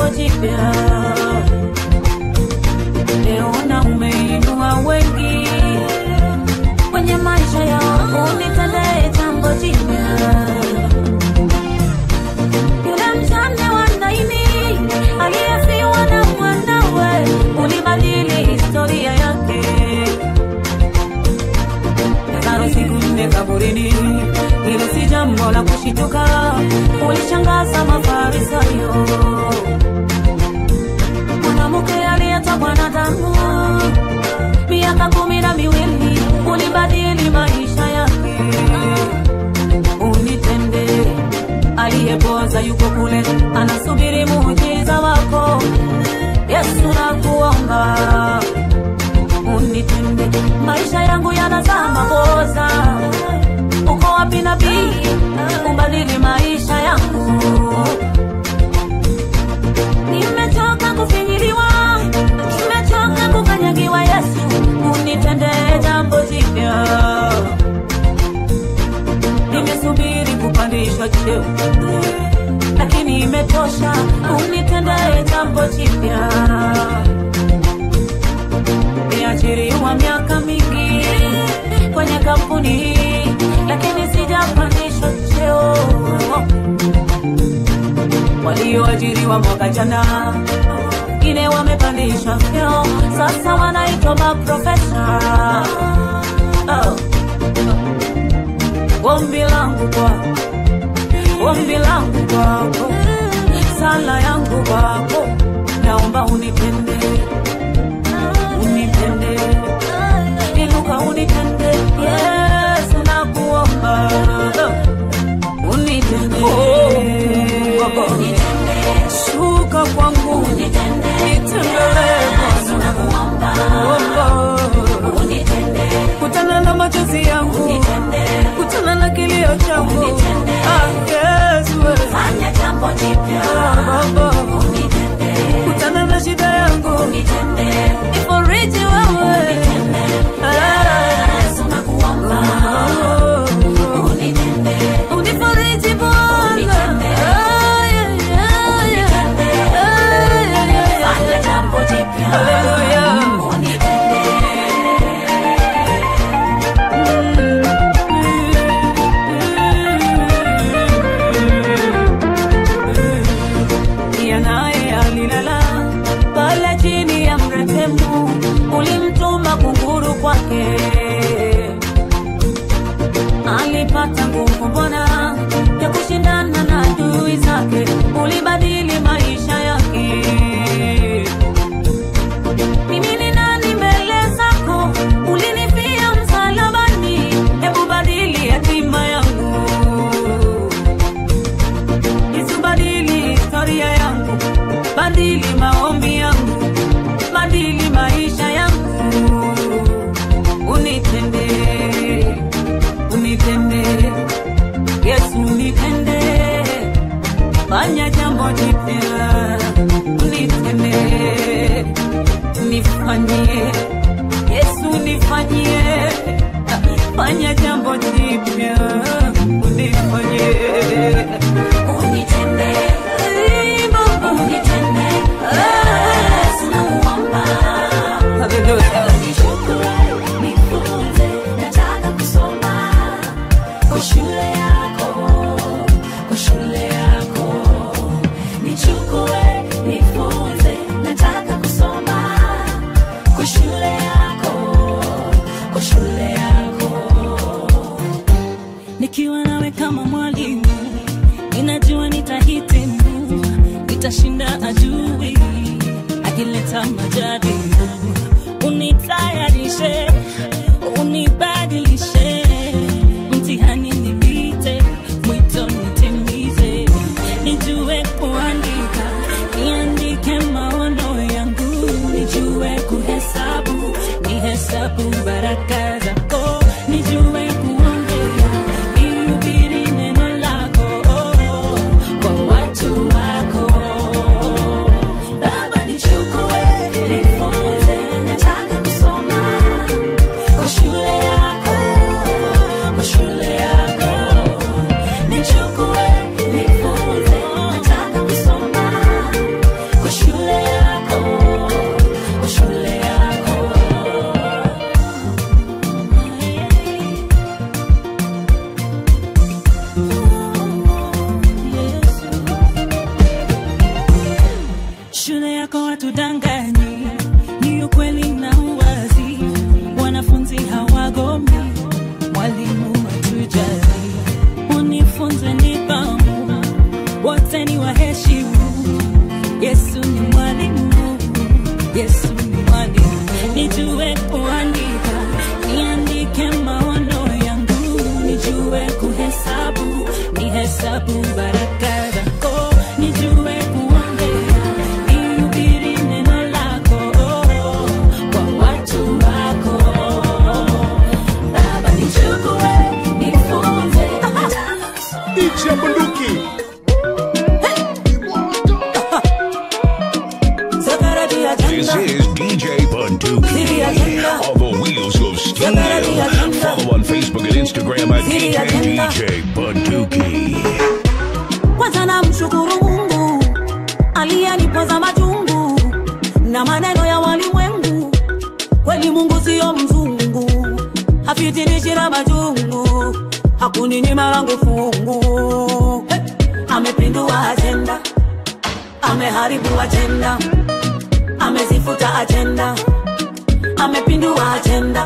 jambo jipya. Leo na umeinua wengi kwenye maisha yao, unitendee jambo jipya. Yule mjane wa Naini aliyefiwa na mwanawe, ulibadili historia yake. Lazaro siku nne kaburini, hilo si jambo la kushituka, ulishangaza Mafarisayo. Mwanamke aliyetokwa na damu miaka kumi na miwili, ulibadili maisha yake. Unitende aliyepoza yuko kule, anasubiri muujiza wako. Yesu nakuomba unitende, maisha yangu yanazama poza. Uko wapi nabii, ubadili maisha yangu. Nimechoka kufinyiliwa, nimechoka kukanyagiwa. Yesu unitende jambo jipya. Nimesubiri kupandishwa cheo, lakini imetosha. Unitende jambo jipya. Nimeajiriwa miaka mingi kwenye kampuni hii, lakini sijapandishwa cheo. Walioajiriwa mwaka jana wengine wamepandishwa vyeo, sasa wanaitwa maprofesa. Oh. Ombi langu kwako, ombi langu kwako, sala yangu kwako, naomba unipende, unipende, inuka unipende, Yesu nakuomba, unipende, shuka kwangu, nitembelee Bwana, kutana na machozi yangu, kutana na kilio changu, Ah, Yesu, fanya jambo jipya Baba, kutana na shida yangu, ifariji wewe, Ah, unifariji Bwana, Ah, yeah, yeah, yeah. Ah, yeah, yeah, yeah. Hallelujah. Pia naye alilala pale chini ya mretemu, ulimtuma kunguru kwake. Alipata nguvu Bwana ya kushindana na adui zake, ulibadili maisha yake. Mimi ni nani mbele zako? Ulinifia msalabani, hebu badili hatima yangu. Yesu badili historia yangu, badili maombi yangu, badili maisha yangu. Unitende, unitende, Yesu unitende, fanya jambo jipya, unitende, nifanyie, Yesu nifanyie, fanya jambo jipya, unifanyie, unitende, Baba, unitende, Yesu nakuomba, haleluya. nataka kusoma kwa shule yako kwa shule yako nichukue nifunze nataka kusoma kwa shule yako kwa shule yako nikiwa nawe kama mwalimu, ninajua nitahitimu, nitashinda adui akileta majaribu. Unitayarishe, unibadilishe, mtihani nipite, mwito nitimize, nijue kuandika, niandike maono yangu, nijue kuhesabu, nihesabu baraka zako, nijue kuongea, nihubiri neno lako kwa watu wako. baba nichukue nifunze Facebook and Instagram at DJ DJ Bunduki. kwanza namshukuru mungu aliyenipoza machungu na maneno ya walimwengu kweli mungu siyo mzungu hafitinishi na majungu hakuninyima langu fungu hey! amepindua ajenda ameharibu ajenda amezifuta ajenda amepindua ajenda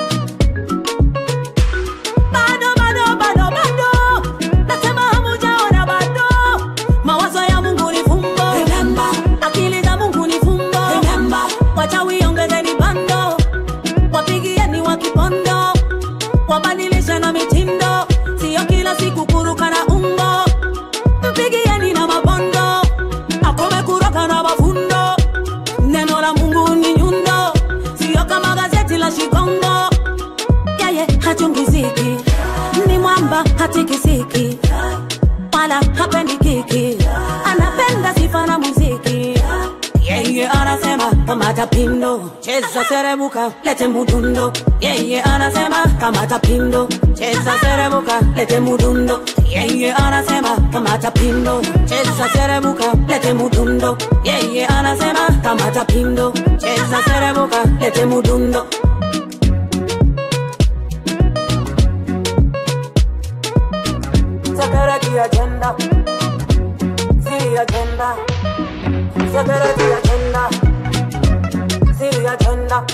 bado bado bado bado nasema hamujaona bado mawazo ya mungu ni fumbo Remember. akili za mungu ni fumbo Remember. wachawi ongezeni bando wapigieni wa kipondo wabadilishe na mitindo siyo kila siku kuruka na umbo mpigieni na mabondo akome kuroka na mafundo neno la mungu ni nyundo siyo kama gazeti la shikongo yeye hachungiziki ni mwamba hatikisiki wala hapendi kiki anapenda sifa na muziki yeye anasema kamata pindo cheza serebuka lete mudundo yeye anasema kamata pindo cheza serebuka lete mudundo yeye anasema kamata pindo cheza serebuka lete mudundo yeye anasema kamata pindo cheza serebuka lete mudundo Security agenda. See agenda. Security agenda. See agenda.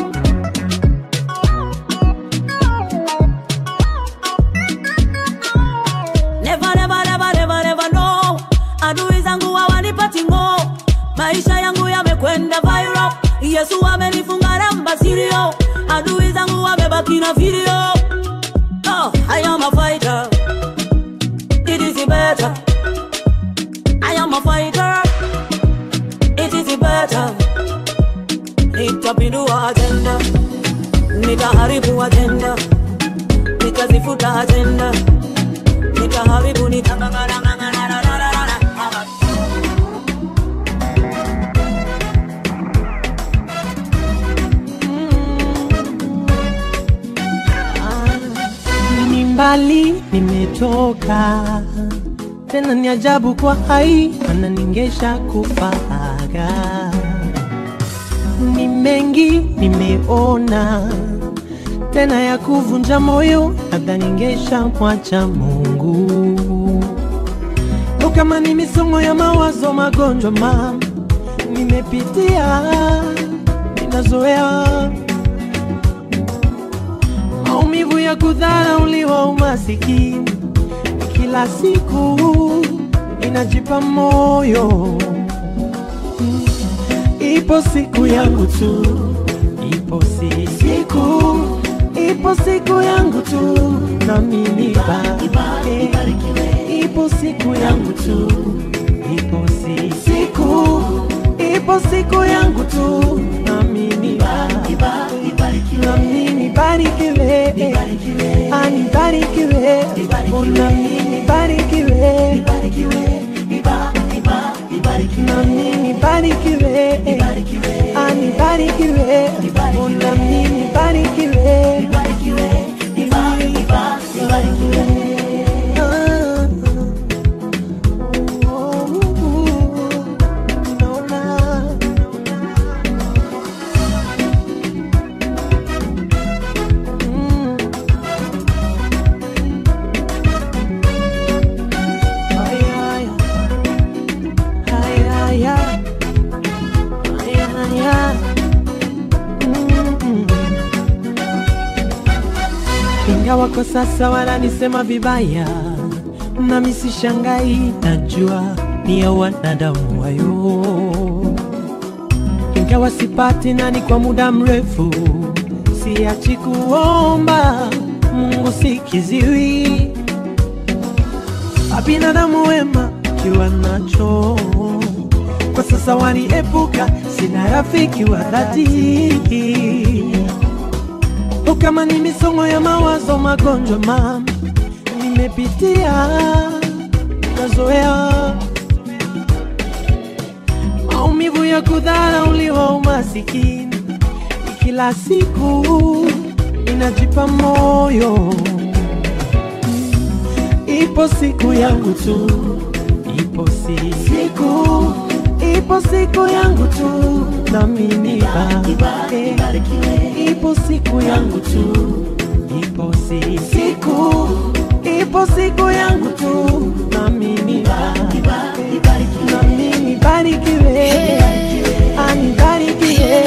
Never, never, never, never, never know. Adui zangu hawanipati ngo. Maisha yangu yamekwenda viral. Yesu amenifunga namba sirio. Adui zangu wamebaki na video. Oh, I am a fighter. It is better. I am a fighter. It is better. Nitapindua agenda, nitaharibu agenda, nitazifuta agenda, nitaharibu nitangangana ni mbali nimetoka tena ni ajabu kwa hai ananingesha kufaga ni mengi nimeona tena ya kuvunja moyo labda ningesha mwacha mungu o kama ni misongo ya mawazo magonjwa mam nimepitia ninazoea maumivu ya kudharauliwa umasikini kila siku inajipa moyo Mm. ipo siku yangu tu ipo si siku ipo siku yangu tu nami nibarikiwe ipo siku yangu tu ipo si siku ipo siku yangu tu nami nibarikiwe nami nibarikiwe anibarikiwe Oh, nami nibarikiwe nami nibarikiwe anibarikiwe Oh, nami nibarikiwe Ah. Oh, naona ingawa kwa sasa wananisema vibaya, nami sishangai, najua ni ya wanadamu wayo. Ingawa sipati nani kwa muda mrefu, siachi kuomba Mungu sikiziwi, binadamu wema kiwa nacho kwa sasa waniepuka, sina rafiki wa dhati. O, kama ni misongo ya mawazo, magonjwa mam nimepitia, nazoea maumivu ya kudharauliwa, umasikini kila siku ninajipa moyo, ipo siku yangu tu, ipo si siku, ipo siku yangu tu, nami nibarikiwe, ipo siku yangu tu, ipo si siku, ipo siku yangu tu, nami nibarikiwe, nami nibarikiwe, anibarikiwe.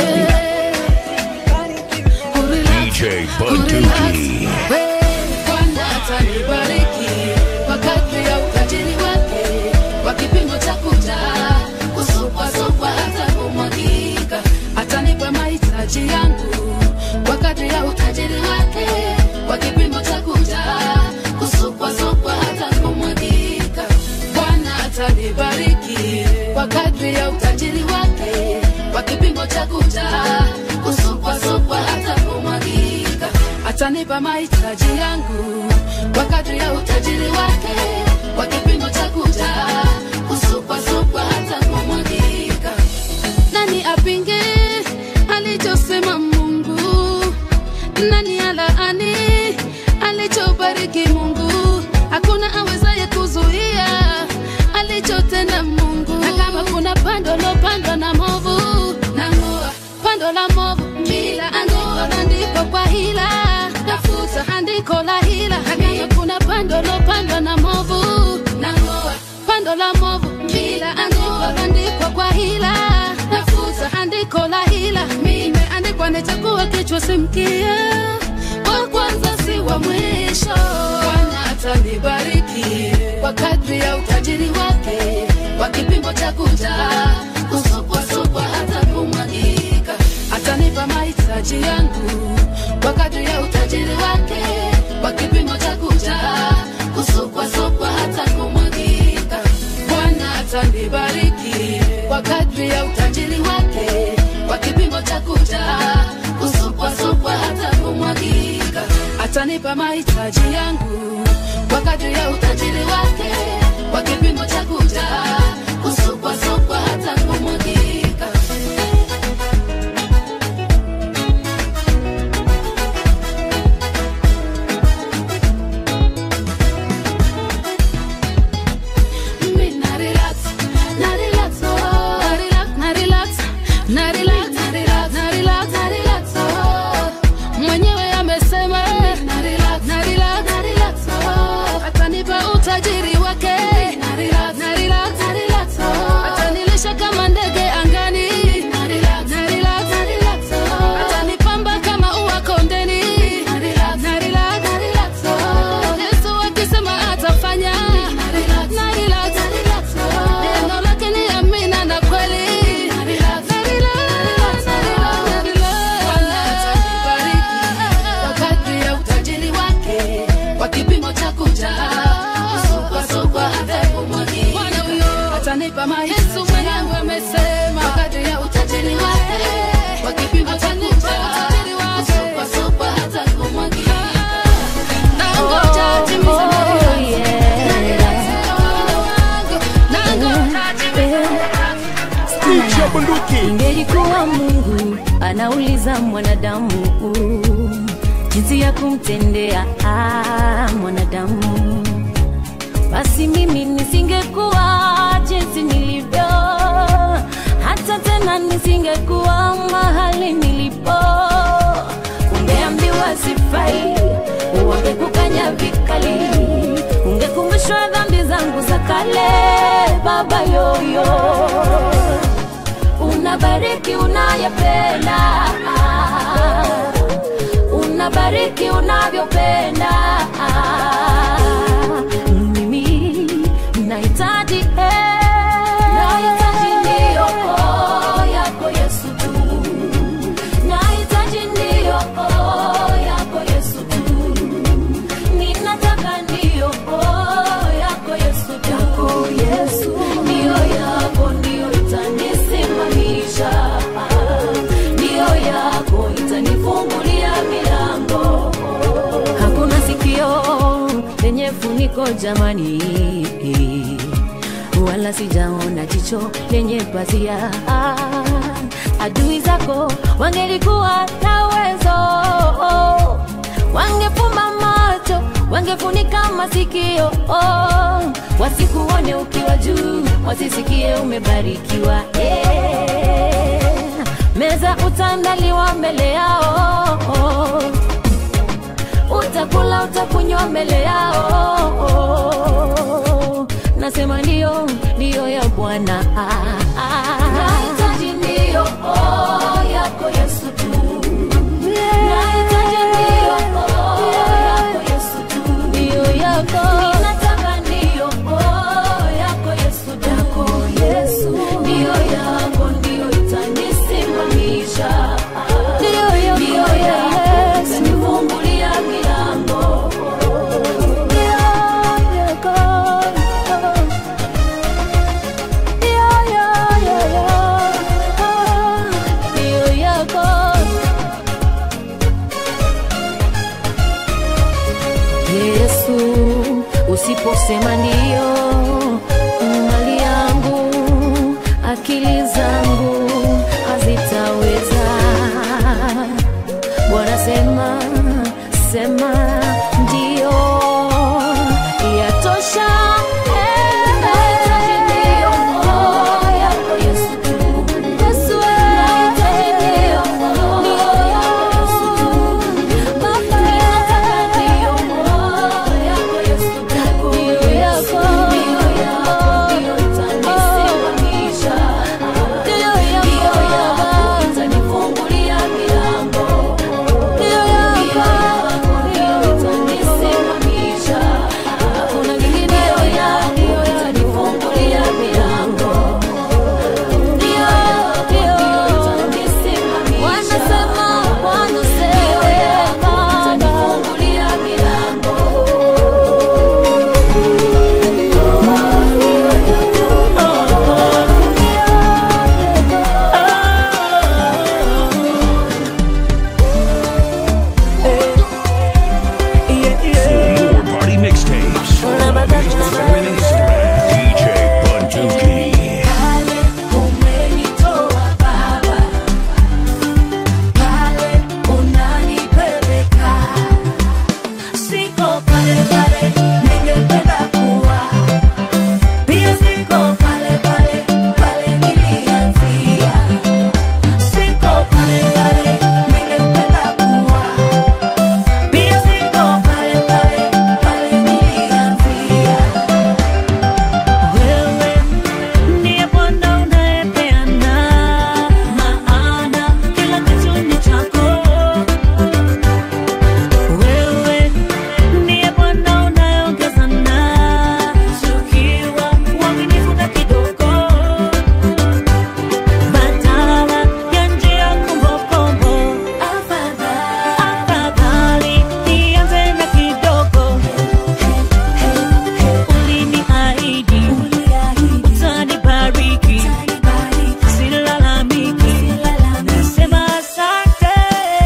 DJ Bunduki. Bwana atanibariki kwa kadri ya utajiri wake, kwa kipimo cha kuja kusukwasukwa hata kumwagika. Atanipa mahitaji yangu kwa kadri ya utajiri wake, kwa kipimo cha kuja kusukwasukwa hata kumwagika. Bwana atanibariki kwa kadri ya utajiri wake, kwa kipimo cha kuja kusukwasukwa hata kumwagika. Atanipa mahitaji yangu kwa kadri ya utajiri wake, kwa kipimo cha kuja kusukwasukwa hata kumwagika. Nani apinge alichosema Mungu? Nani alaani alichobariki Mungu? Hakuna awezaye kuzuia alichotenda Mungu. Na kama kuna pando lopandwa na movu, nang'oa pando la movu bila andiko landiko kwa hila, tafuta andiko la hila. Na kama kuna pando lopandwa na movu, nang'oa pando la movu bila andiko landiko kwa hila, tafuta andiko la hila. Imeandikwa nitakuwa kichwa si mkia, wa kwanza si wa mwisho. Bwana atanibariki kwa kadri ya utajiri wake, kwa kipimo cha kuja kusukwasukwa hata kumwagika. Atanipa mahitaji yangu kwa kadri ya utajiri wake, kwa kipimo cha kuja kusukwasukwa hata kumwagika. Bwana atanibariki kwa kadri ya utajiri wake, kwa kipimo cha kuja kusukwasukwa hata kumwagika. Atanipa mahitaji yangu kwa kadri ya utajiri wake, kwa kipimo cha kuja kusukwasukwa hata kumwagika. Mimi na relax, na relax, oh. Na relax, na relax, na relax, na relax, na relax, na relax, oh. Mwenyewe amesema na relax, na relax, na relax, oh. Atanipa utajiri wake na relax, na relax, na relax, oh. Atanilisha kama ndege angani na relax, na relax, na relax, oh. Atanipamba kama ua kondeni na relax, na relax, na relax, oh. Yesu akisema atafanya na relax, na relax, na relax, oh. Neno lake ni amina na kweli na relax, na relax, na relax, na relax. Bwana atanibariki kwa kadri ya utajiri wake, kwa kipimo cha kuja kusukwasukwa hata kumwagika. Atanipa mahitaji Yesu mwenyewe amesema kwa kadri ya utajiri wake, kwa kipimo cha kuja kusukwasukwa hata kumwagika. Nangoja atimize mahitaji. Nangoja atimize Ingelikuwa Mungu anauliza mwanadamu jinsi ya kumtendea ah, mwanadamu, basi mimi nisingekuwa jinsi nilivyo, hata tena nisingekuwa mahali nilipo. Ungeambiwa sifai, wangekukanya vikali, ungekumbushwa dhambi zangu za kale, baba yoyo unabariki unayopenda, unabariki unavyopenda. Mimi nahitaji eh, nahitaji ndiyo oh, yako Yesu tu, nahitaji ndiyo oh, yako Yesu tu, ninataka ndiyo oh, yako Yesu tu, yako Yesu ndiyo yako ndiyo itanisimamisha, ndiyo yako itanifungulia milango. Hakuna sikio lenye funiko jamani, wala sijaona jicho lenye pazia. Adui zako wangelikuwa na uwezo wangefumba macho wangefunika masikio oh, wasikuone ukiwa juu wasisikie umebarikiwa yeah. meza utandaliwa mbele yao utakula utakunywa mbele yao nasema ndio ndio ya bwana nahitaji ndio oh, yako yesu tu nahitaji ndio oh, yako yesu tu ndio yako ninataka ndio oh, yako yesu tu yako yesu ndio yako ndio itanisimamisha ndio yako ndio yako itanifungulia milango ndio yako ndio ndio yako Yesu, usiposema ndio, mali yangu, akili zangu hazitaweza. Bwana sema, sema ndio, yatosha. Nahitaji ndio, oh, yako Yesu tu. Yesu, nahitaji ndio, oh, ndio yako Yesu tu. Baba, ninataka ndio, oh, yako Yesu tu. Ndio yako, ndio yako, ndio itanisimamisha. Ndio yako, itanifungulia milango. Ndio yako, ndio itanisimamisha. Hakuna kingine, ndio yako, itanifungulia milango. Ndio, ndio, itanisimamisha. Wanasema, wanasema, itanifungulia milango. For more party mixtapes, follow on Facebook and Instagram. DJ Bunduki. Umenitoa Baba, pale unanipeleka, siko pale pale ningependa kuwa, pia siko pale pale pale nilianzia, siko pale pale ningependa kuwa, pia siko pale pale pale nilianzia. Wewe ndiye Bwana unayepeana maana kila kitu ni chako. Wewe ndiye Bwana unayeongeza na tukiwa uaminifu na kidogo, badala ya njia kombokombo. Afadhali nianze na kidogo uliniahidi utanibariki, silalamiki, nasema asante.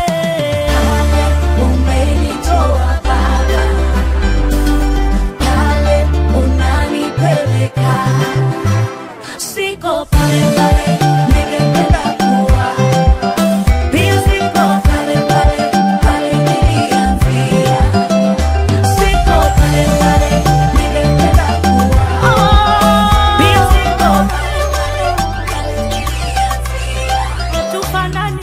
Umenitoa Baba, pale unanipeleka, siko pale pale ningependa kuwa, pia siko pale pale pale nilianzia, siko pale pale ningependa kuwa, pia siko pale pale pale nilianzia. Hatufanani,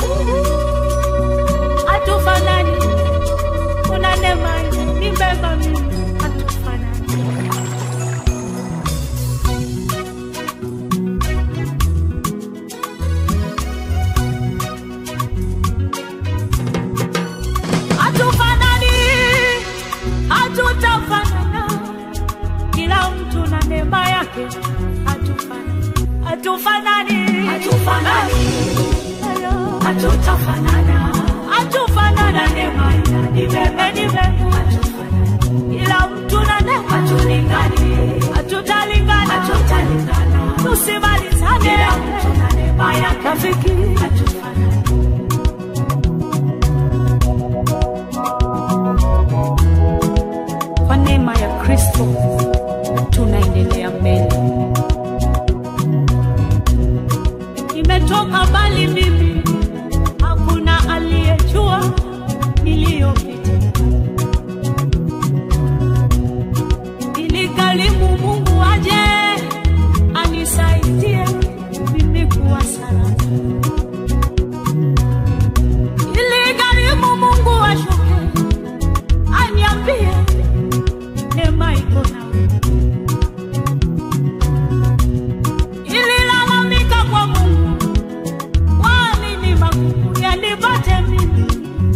hatufanani, una neema nibeba mimi, hatufanani. Hatufanani, hatutafanana, kila mtu na neema yake. Hatufanani, hatufanani, hatufanani, hatutafanana, hatufanana, neema inanibeba, nibeba, hatufanani, kila mtu na neema, hatulingani, hatutalingana, hatutalingana, tusimalizane, kila mtu na neema yake. Rafiki, hatufanani. Kwa neema ya Kristo tunaendelea mbele. Nimetoka mbali mimi, hakuna aliyejua niliyopita. nipo nawe. Nililalamika kwa Mungu, kwa nini magumu yanipate mimi?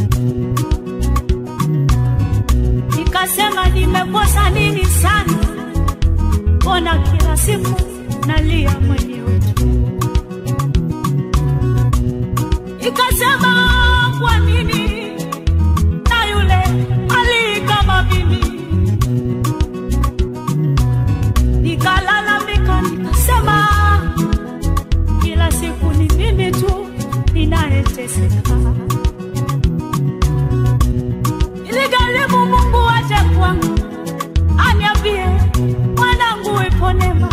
Nikasema nimekosa nini sana, mbona kila siku nalia mwenyewe tu. Nikasema kwa nini na yule ali kama mimi nikalalamika nikasema kila siku ni mimi tu ninayeteseka iligharimu mungu aje kwangu aniambie mwanangu ipo neema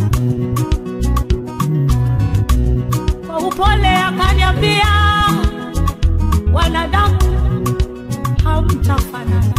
kwa upole akaniambia wanadamu hamtafanana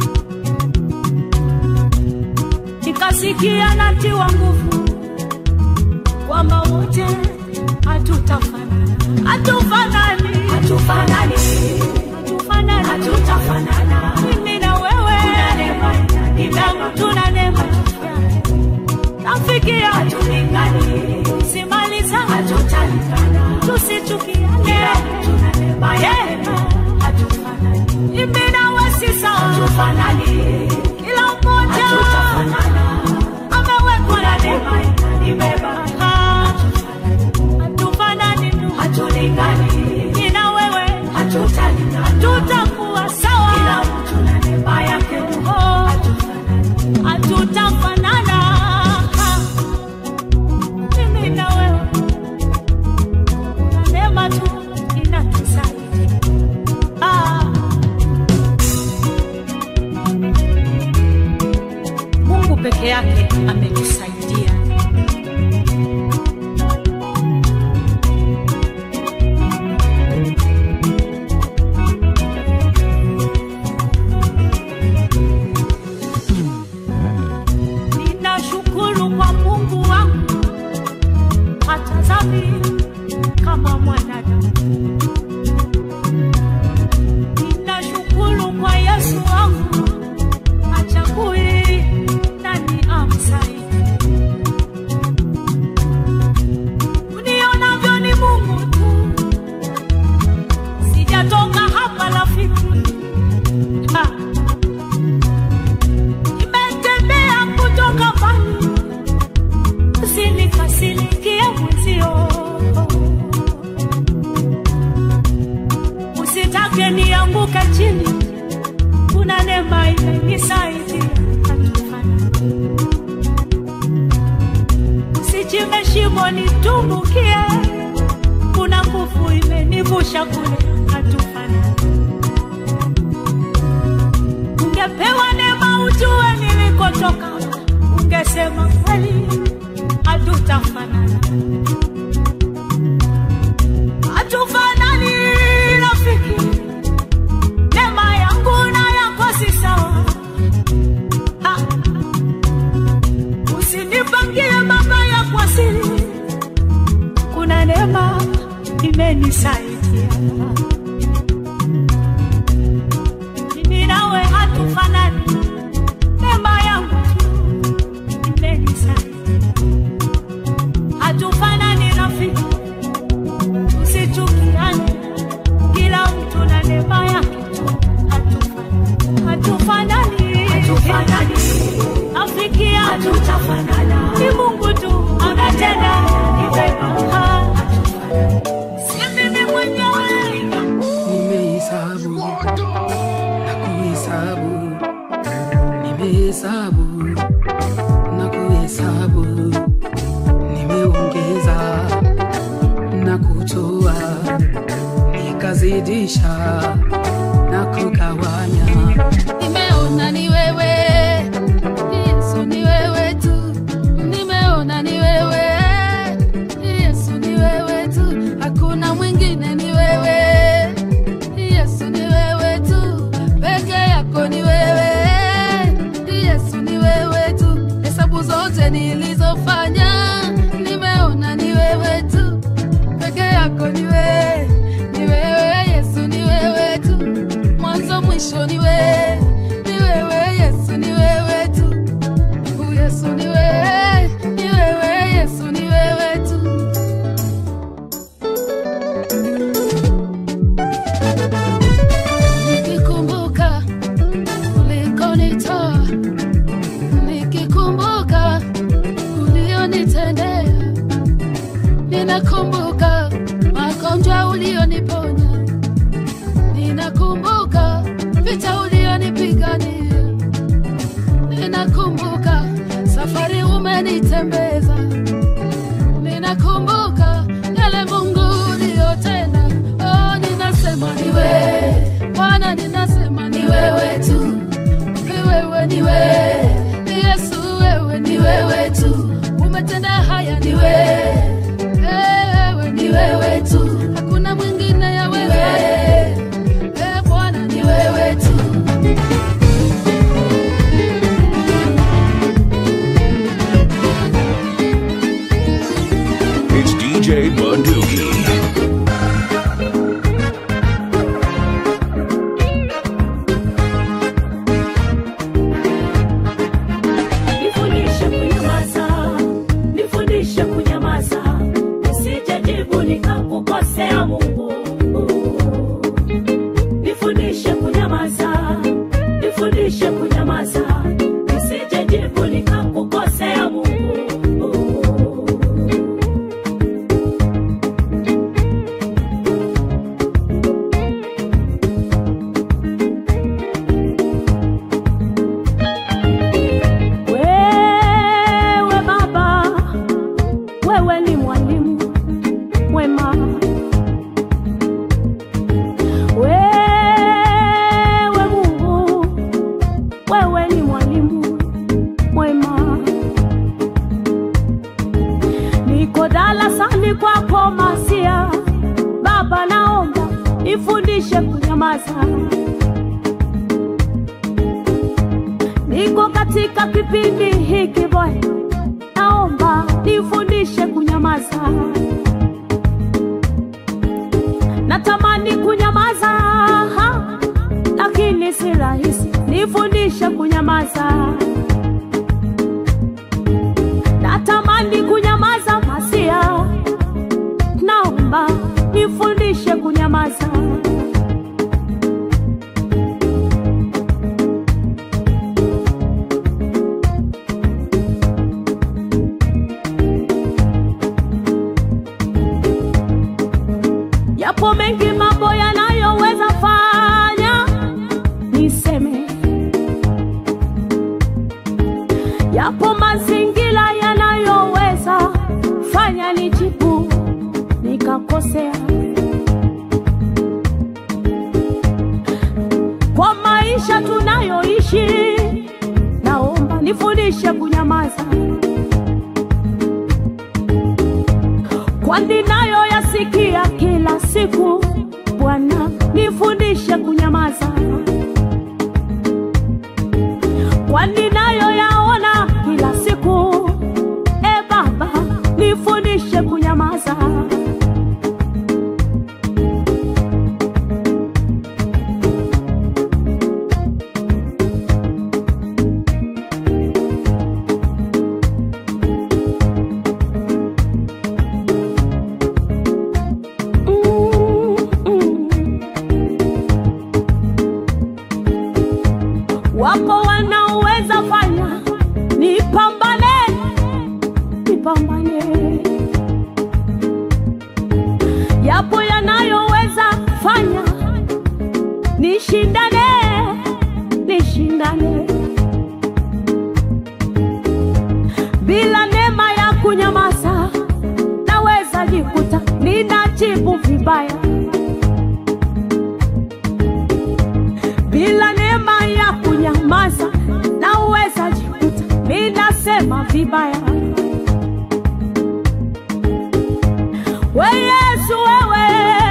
nikasikia natiwa nguvu kwamba wote hatutafanana hatufanani hatufanani hatufanani hatutafanana mimi na wewe damu tuna neema rafiki hatulingani simaliza hatutalingana tusichukiane tuna neema yema hatufanani mimi na wewe si sawa hatufanani kila mmoja amewekwa na neema imebeba hatufanani tu hatulingani mimi na wewe hatutalingana hatutakuwa sawa kila mtu na neema yake oh hatutafanana mimi na wewe na neema tu inatusaidia ah. Mungu peke yake ametusaidia. Ninashukuru kwa Mungu wangu, hatazami kama mwanadamu. Ninashukuru kwa Yesu wangu, hachagui nani amsaidie. Unionavyo ni Mungu tu, sijatoka hapa rafiki. Ha. Nimetembea kutoka mbali, usinikasirikie mwenzio, usitake nianguke chini, kuna neema imenisaidia hatufanani. Usichimbe shimo nitumbukie, kuna nguvu imenivusha kule, hatufanani. Ungepewa neema ujue nilikotoka, ungesema kweli hatutafanana, hatufanani rafiki. Neema yangu na yako si sawa. Ha. Usinipangie mabaya kwa siri, kuna neema imenisaidia mimi nawe hatufanani, neema yangu tu imenisaidia. Hatufanani rafiki, usichukiane, kila mtu na neema yake tu. Hatufanani, hatufanani, hatufanani rafiki yangu, hatutafanana. Ni Mungu tu anatenda, ni vema. Si mimi mwenyewe nimehesabu na kuhesabu, nimehesabu na kuhesabu, nimeongeza na kutoa, nikazidisha na kugawanya. Nimeona ni wewe Yesu, ni wewe tu. Nimeona ni wewe Yesu, ni wewe tu. Hakuna mwingine, ni wewe Yesu, ni wewe tu. Peke yako ni wewe Yesu, ni wewe tu. Hesabu zote nilizofanya nimeona ni wewe tu. Peke yako ni wewe, ni wewe Yesu, ni wewe tu. Mwanzo mwisho ni wewe, ni wewe Yesu, ni wewe tu. ninakumbuka magonjwa ulioniponya, ninakumbuka vita ulionipigania, ninakumbuka safari umenitembeza, ninakumbuka yale Mungu uliyotenda. Oh, ninasema ni wewe Bwana, ninasema ni wewe tu, ni wewe, ni wewe, ni Yesu, wewe ni wewe tu, umetenda haya, ni wewe wewe ni wewe tu, hakuna mwingine ya wewe. Eh, Bwana ni wewe tu. It's DJ Bunduki. Nifundishe kunyamaza, nifundishe kunyamaza, nisijejibu nikakukosea Mungu. Nifundishe kunyamaza, nifundishe kunyamaza, nisijejibu nikakukosea Mungu. Wewe Baba, wewe ni mwalimu mwema. Wewe Mungu, wewe ni mwalimu mwema. Niko darasani kwako Masia, Baba, naomba nifundishe kunyamaza. Niko katika kipindi hiki Bwana, naomba nifundishe kunyamaza. Natamani kunyamaza, ha, lakini si rahisi. Nifundishe kunyamaza. Natamani kunyamaza, Masia, naomba nifundishe kunyamaza. Yapo mengi mambo yanayoweza fanya niseme, yapo mazingira yanayoweza fanya nijibu nikakosea. Kwa maisha tunayoishi, naomba nifundishe kunyamaza. kwani nayo yasikia kila siku. Bwana nifundishe kunyamaza, kwani nayo yaona kila siku. E Baba nifundishe kunyamaza. Wapo wanaoweza fanya nipambane, nipambane. Yapo yanayoweza fanya nishindane, nishindane. Bila neema ya kunyamaza, naweza jikuta ninajibu vibaya. bila neema ya kunyamaza naweza jikuta ninasema vibaya. We Yesu, wewe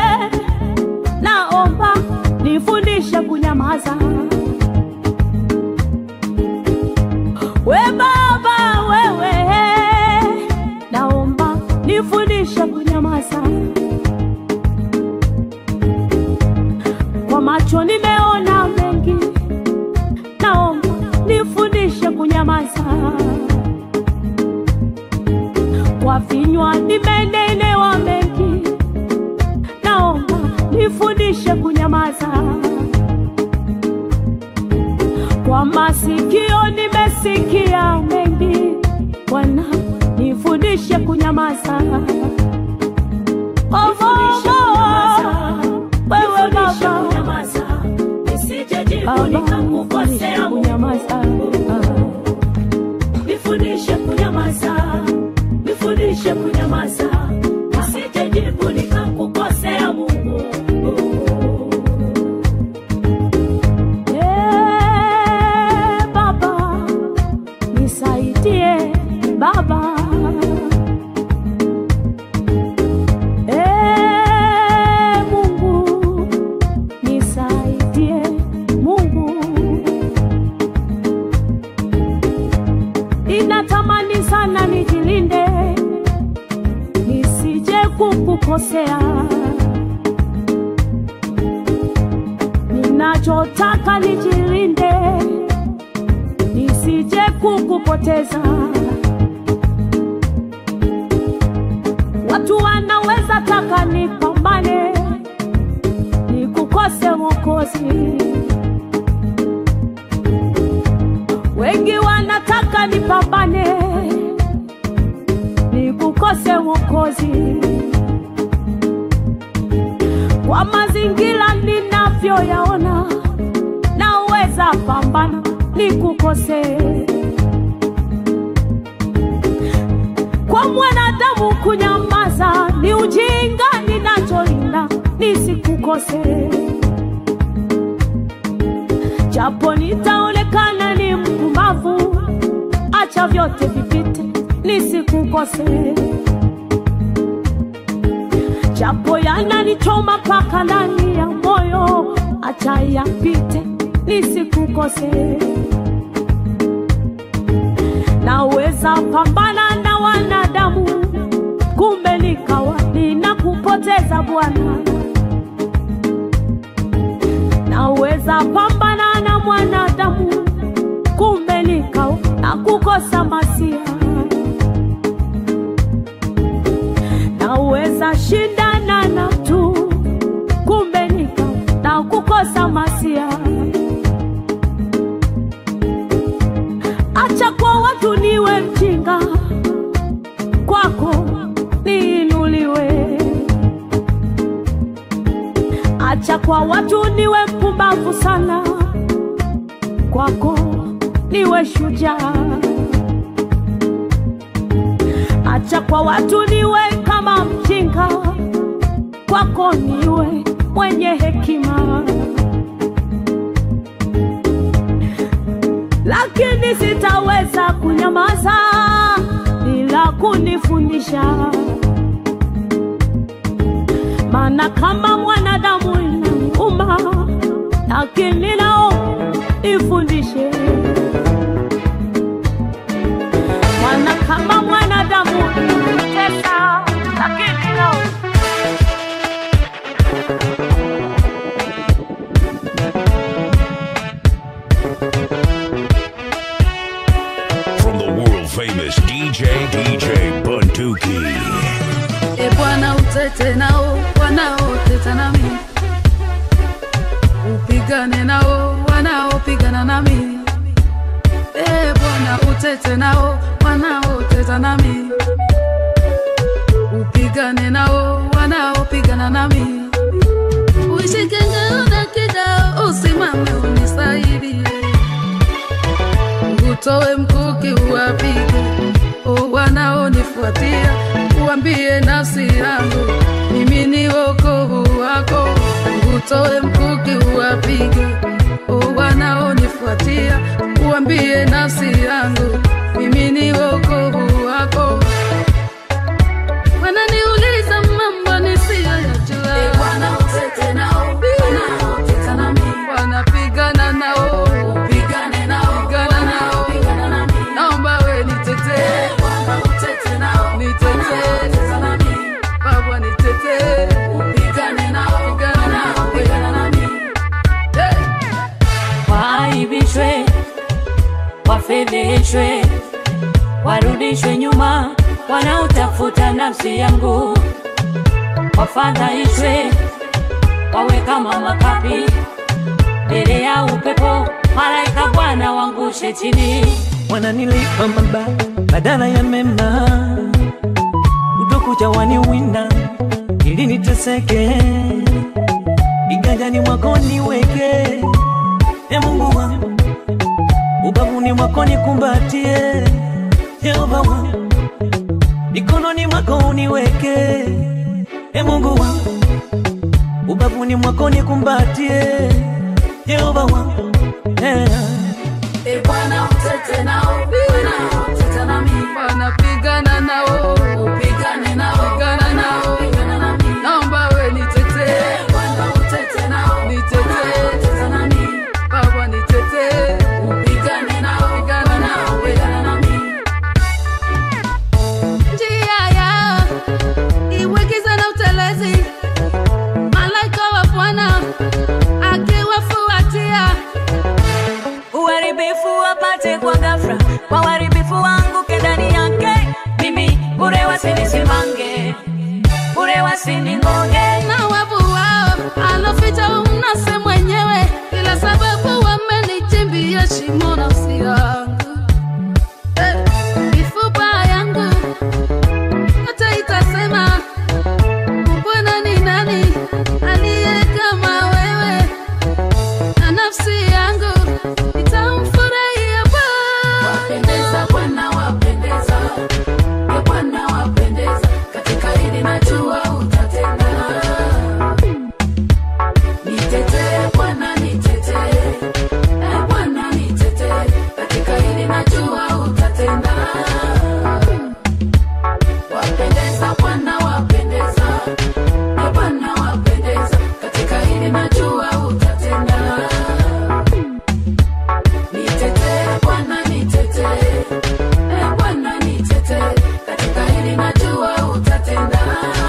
naomba nifundishe kunyamaza. We Baba, wewe naomba nifundishe kunyamaza. Kwa macho nimeona mengi, naomba nifundishe kunyamaza. Kwa vinywa nimenenewa mengi, naomba nifundishe kunyamaza. Kwa masikio nimesikia mengi, Bwana nifundishe kunyamaza. nikakukosea kunyamaza nifundishe kunyamaza nifundishe kunyamaza nisijejibu nikakukosea mungu Eh, baba nisaidie baba Eh, mungu nisaidie mungu inatamani sana nijilinde nisije kukukosea ninachotaka nijilinde nisije kukupoteza watu wanaweza taka nipambane nikukose mwokozi wengi wanataka nipambane nikukose mwokozi kwa mazingira ninavyoyaona naweza pambana nikukose kwa mwanadamu kunyamaza ni ujinga ninacholinda nisikukose japo nitaonekana ni mpumbavu acha vyote vipite nisikukose japo yananichoma mpaka ndani ya moyo acha yapite nisikukose naweza pambana na wanadamu kumbe nikawa ninakupoteza bwana naweza pambana na mwanadamu kumbe nikawa nakukosa masia naweza shindana na tu kumbe nikawa nakukosa masia acha kwa watu niwe mjinga kwako niinuliwe acha kwa watu niwe mpumbavu sana kwako niwe shujaa acha kwa watu niwe kama mjinga kwako niwe mwenye hekima lakini sitaweza kunyamaza bila kunifundisha maana kama mwanadamu inauma lakini nao ifundishe maana kama mwanadamu inatesa lakini nao From the world famous DJ DJ Bunduki. e bwana utete nao wanaoteta nami upigane nao wanaopigana nami e bwana utete nao wanaoteta nami upigane nao wanaopigana nami uishike ngao na kidao usimame unisaidie utoe mkuki uwapige o wanaonifuatia uambie nafsi yangu mimi ni wokovu wako utoe mkuki uwapige o wanaonifuatia uambie nafsi yangu mimi ni wokovu wako wananiuliza mambo nisiyoyajua wanapigana nao pigana nao naomba we nitetee nitetee baba nitetee pigana nao Hey! waaibishwe, wafedheheshwe, warudishwe nyuma, wanaotafuta nafsi yangu, wafadhaishwe, wawe kama makapi mbele ya upepo, malaika Bwana wangushe chini. wananilipa mabaya badala ya mema, utokuja waniwinda ili niteseke, kiganjani mwako niweke, e Mungu wangu, ubavuni mwako nikumbatie, Yehova wangu, mikononi mwako uniweke, e Mungu wangu, ubavuni mwako nikumbatie, Yehova wangu, yeah. E Bwana utete nao, Bwana utete nami. Bwana pigana nao, upigane nao, pigana nao, pigana nami. Naomba we nitetee, Bwana utete nao, nitetee, utete nami. Baba nitetee, upigane nao, pigana nao, pigana nami. Njia yao iwe giza na utelezi, malaika wa Bwana akiwafuatia uharibifu wapate kwa ghafla, kwa uharibifu wangu ndani yake, mimi bure wasinisimange, bure wasiningonge. na wavu wao aloficha mnase mwenyewe, ila sababu wamenichimbia shimo nafsi yangu Eh, mifupa yangu yote itasema Bwana ni nani aliye kama wewe, na nafsi yangu itamfurahia Bwana. Wapendeza Bwana, wapendeza Ee Bwana, wapendeza katika hili najua utatenda. Nitetee Bwana, nitetee Ee Bwana, nitetee katika hili najua utatenda. Wapendeza Bwana, wapendeza Ee Bwana, wapendeza katika hili najua utatenda. Nitetee Bwana, nitetee Ee Bwana, nitetee katika hili najua utatenda.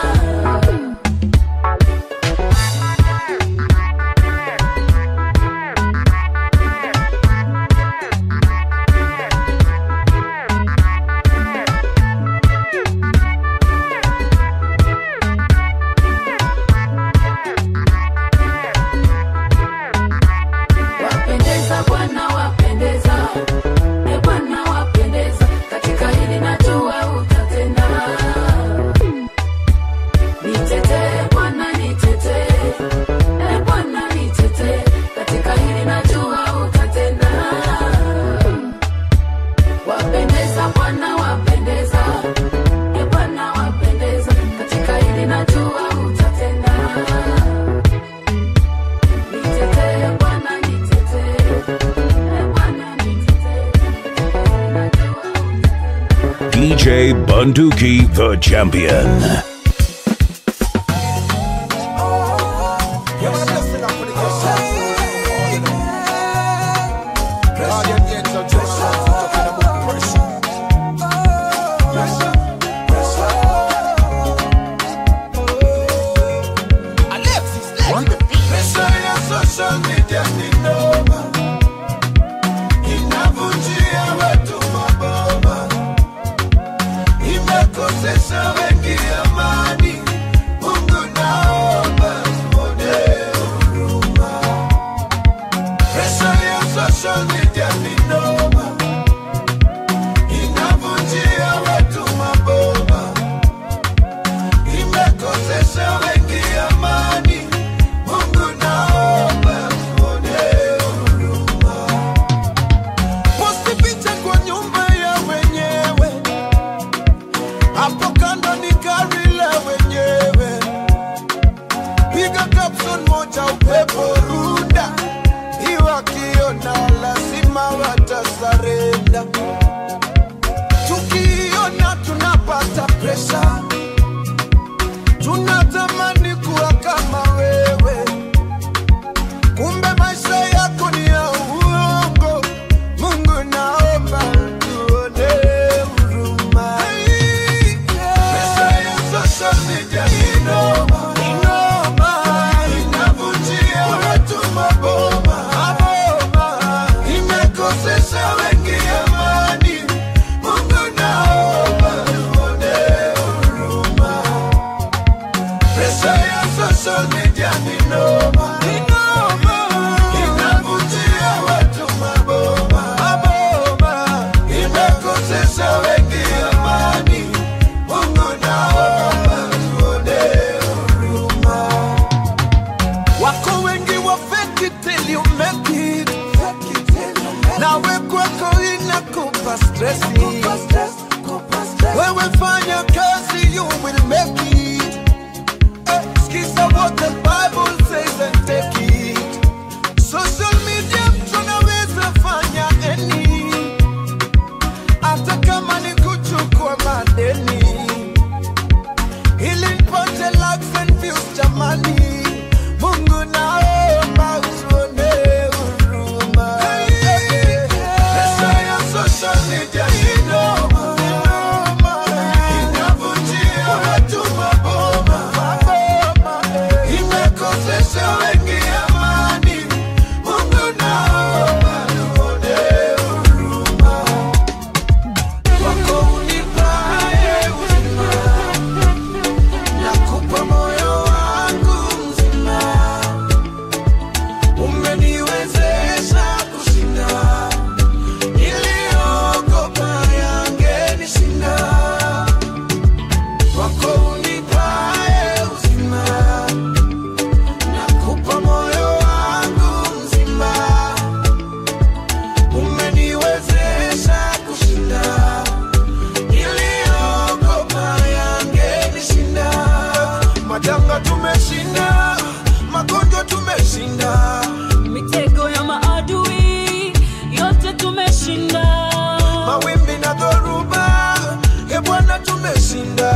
Wapendeza Bwana, wapendeza Ee Bwana, wapendeza katika hili najua utatenda. Nitetee Bwana, nitetee Ee Bwana, nitetee katika hili najua utatenda. Wapendeza Bwana, wapendeza Ee Bwana, wapendeza katika hili najua utatenda. Nitetee Bwana, nitetee Ee Bwana, DJ Bunduki, the champion. Pesa ya social media ni noma, inavunjia watu maboma, imekosesha wengi amani. stress. Wewe fanya kazi, you will make it. Eh, Sikiza what the Bible says and take it. Social media tunaweza fanya any, hata kama ni kuchukua madeni ili nipate likes and views jamani. Mungu naomba utuone huruma. Pesa ya social media ni noma, inavunjia watu maboma, imekosesha wengi amani. Mungu naomba utuone huruma. Wako unipae uzima nakupa moyo wangu mzima, umeniwezesha kushinda niliogopa yangenishinda. Kwako unipae uzima, nakupa moyo wangu mzima, umeniwezesha kushinda niliogopa yangenishinda. Majanga tumeshinda, magonjwa tumeshinda, mitego ya maadui yote tumeshinda mawimbi na dhoruba, e Bwana tumeshinda.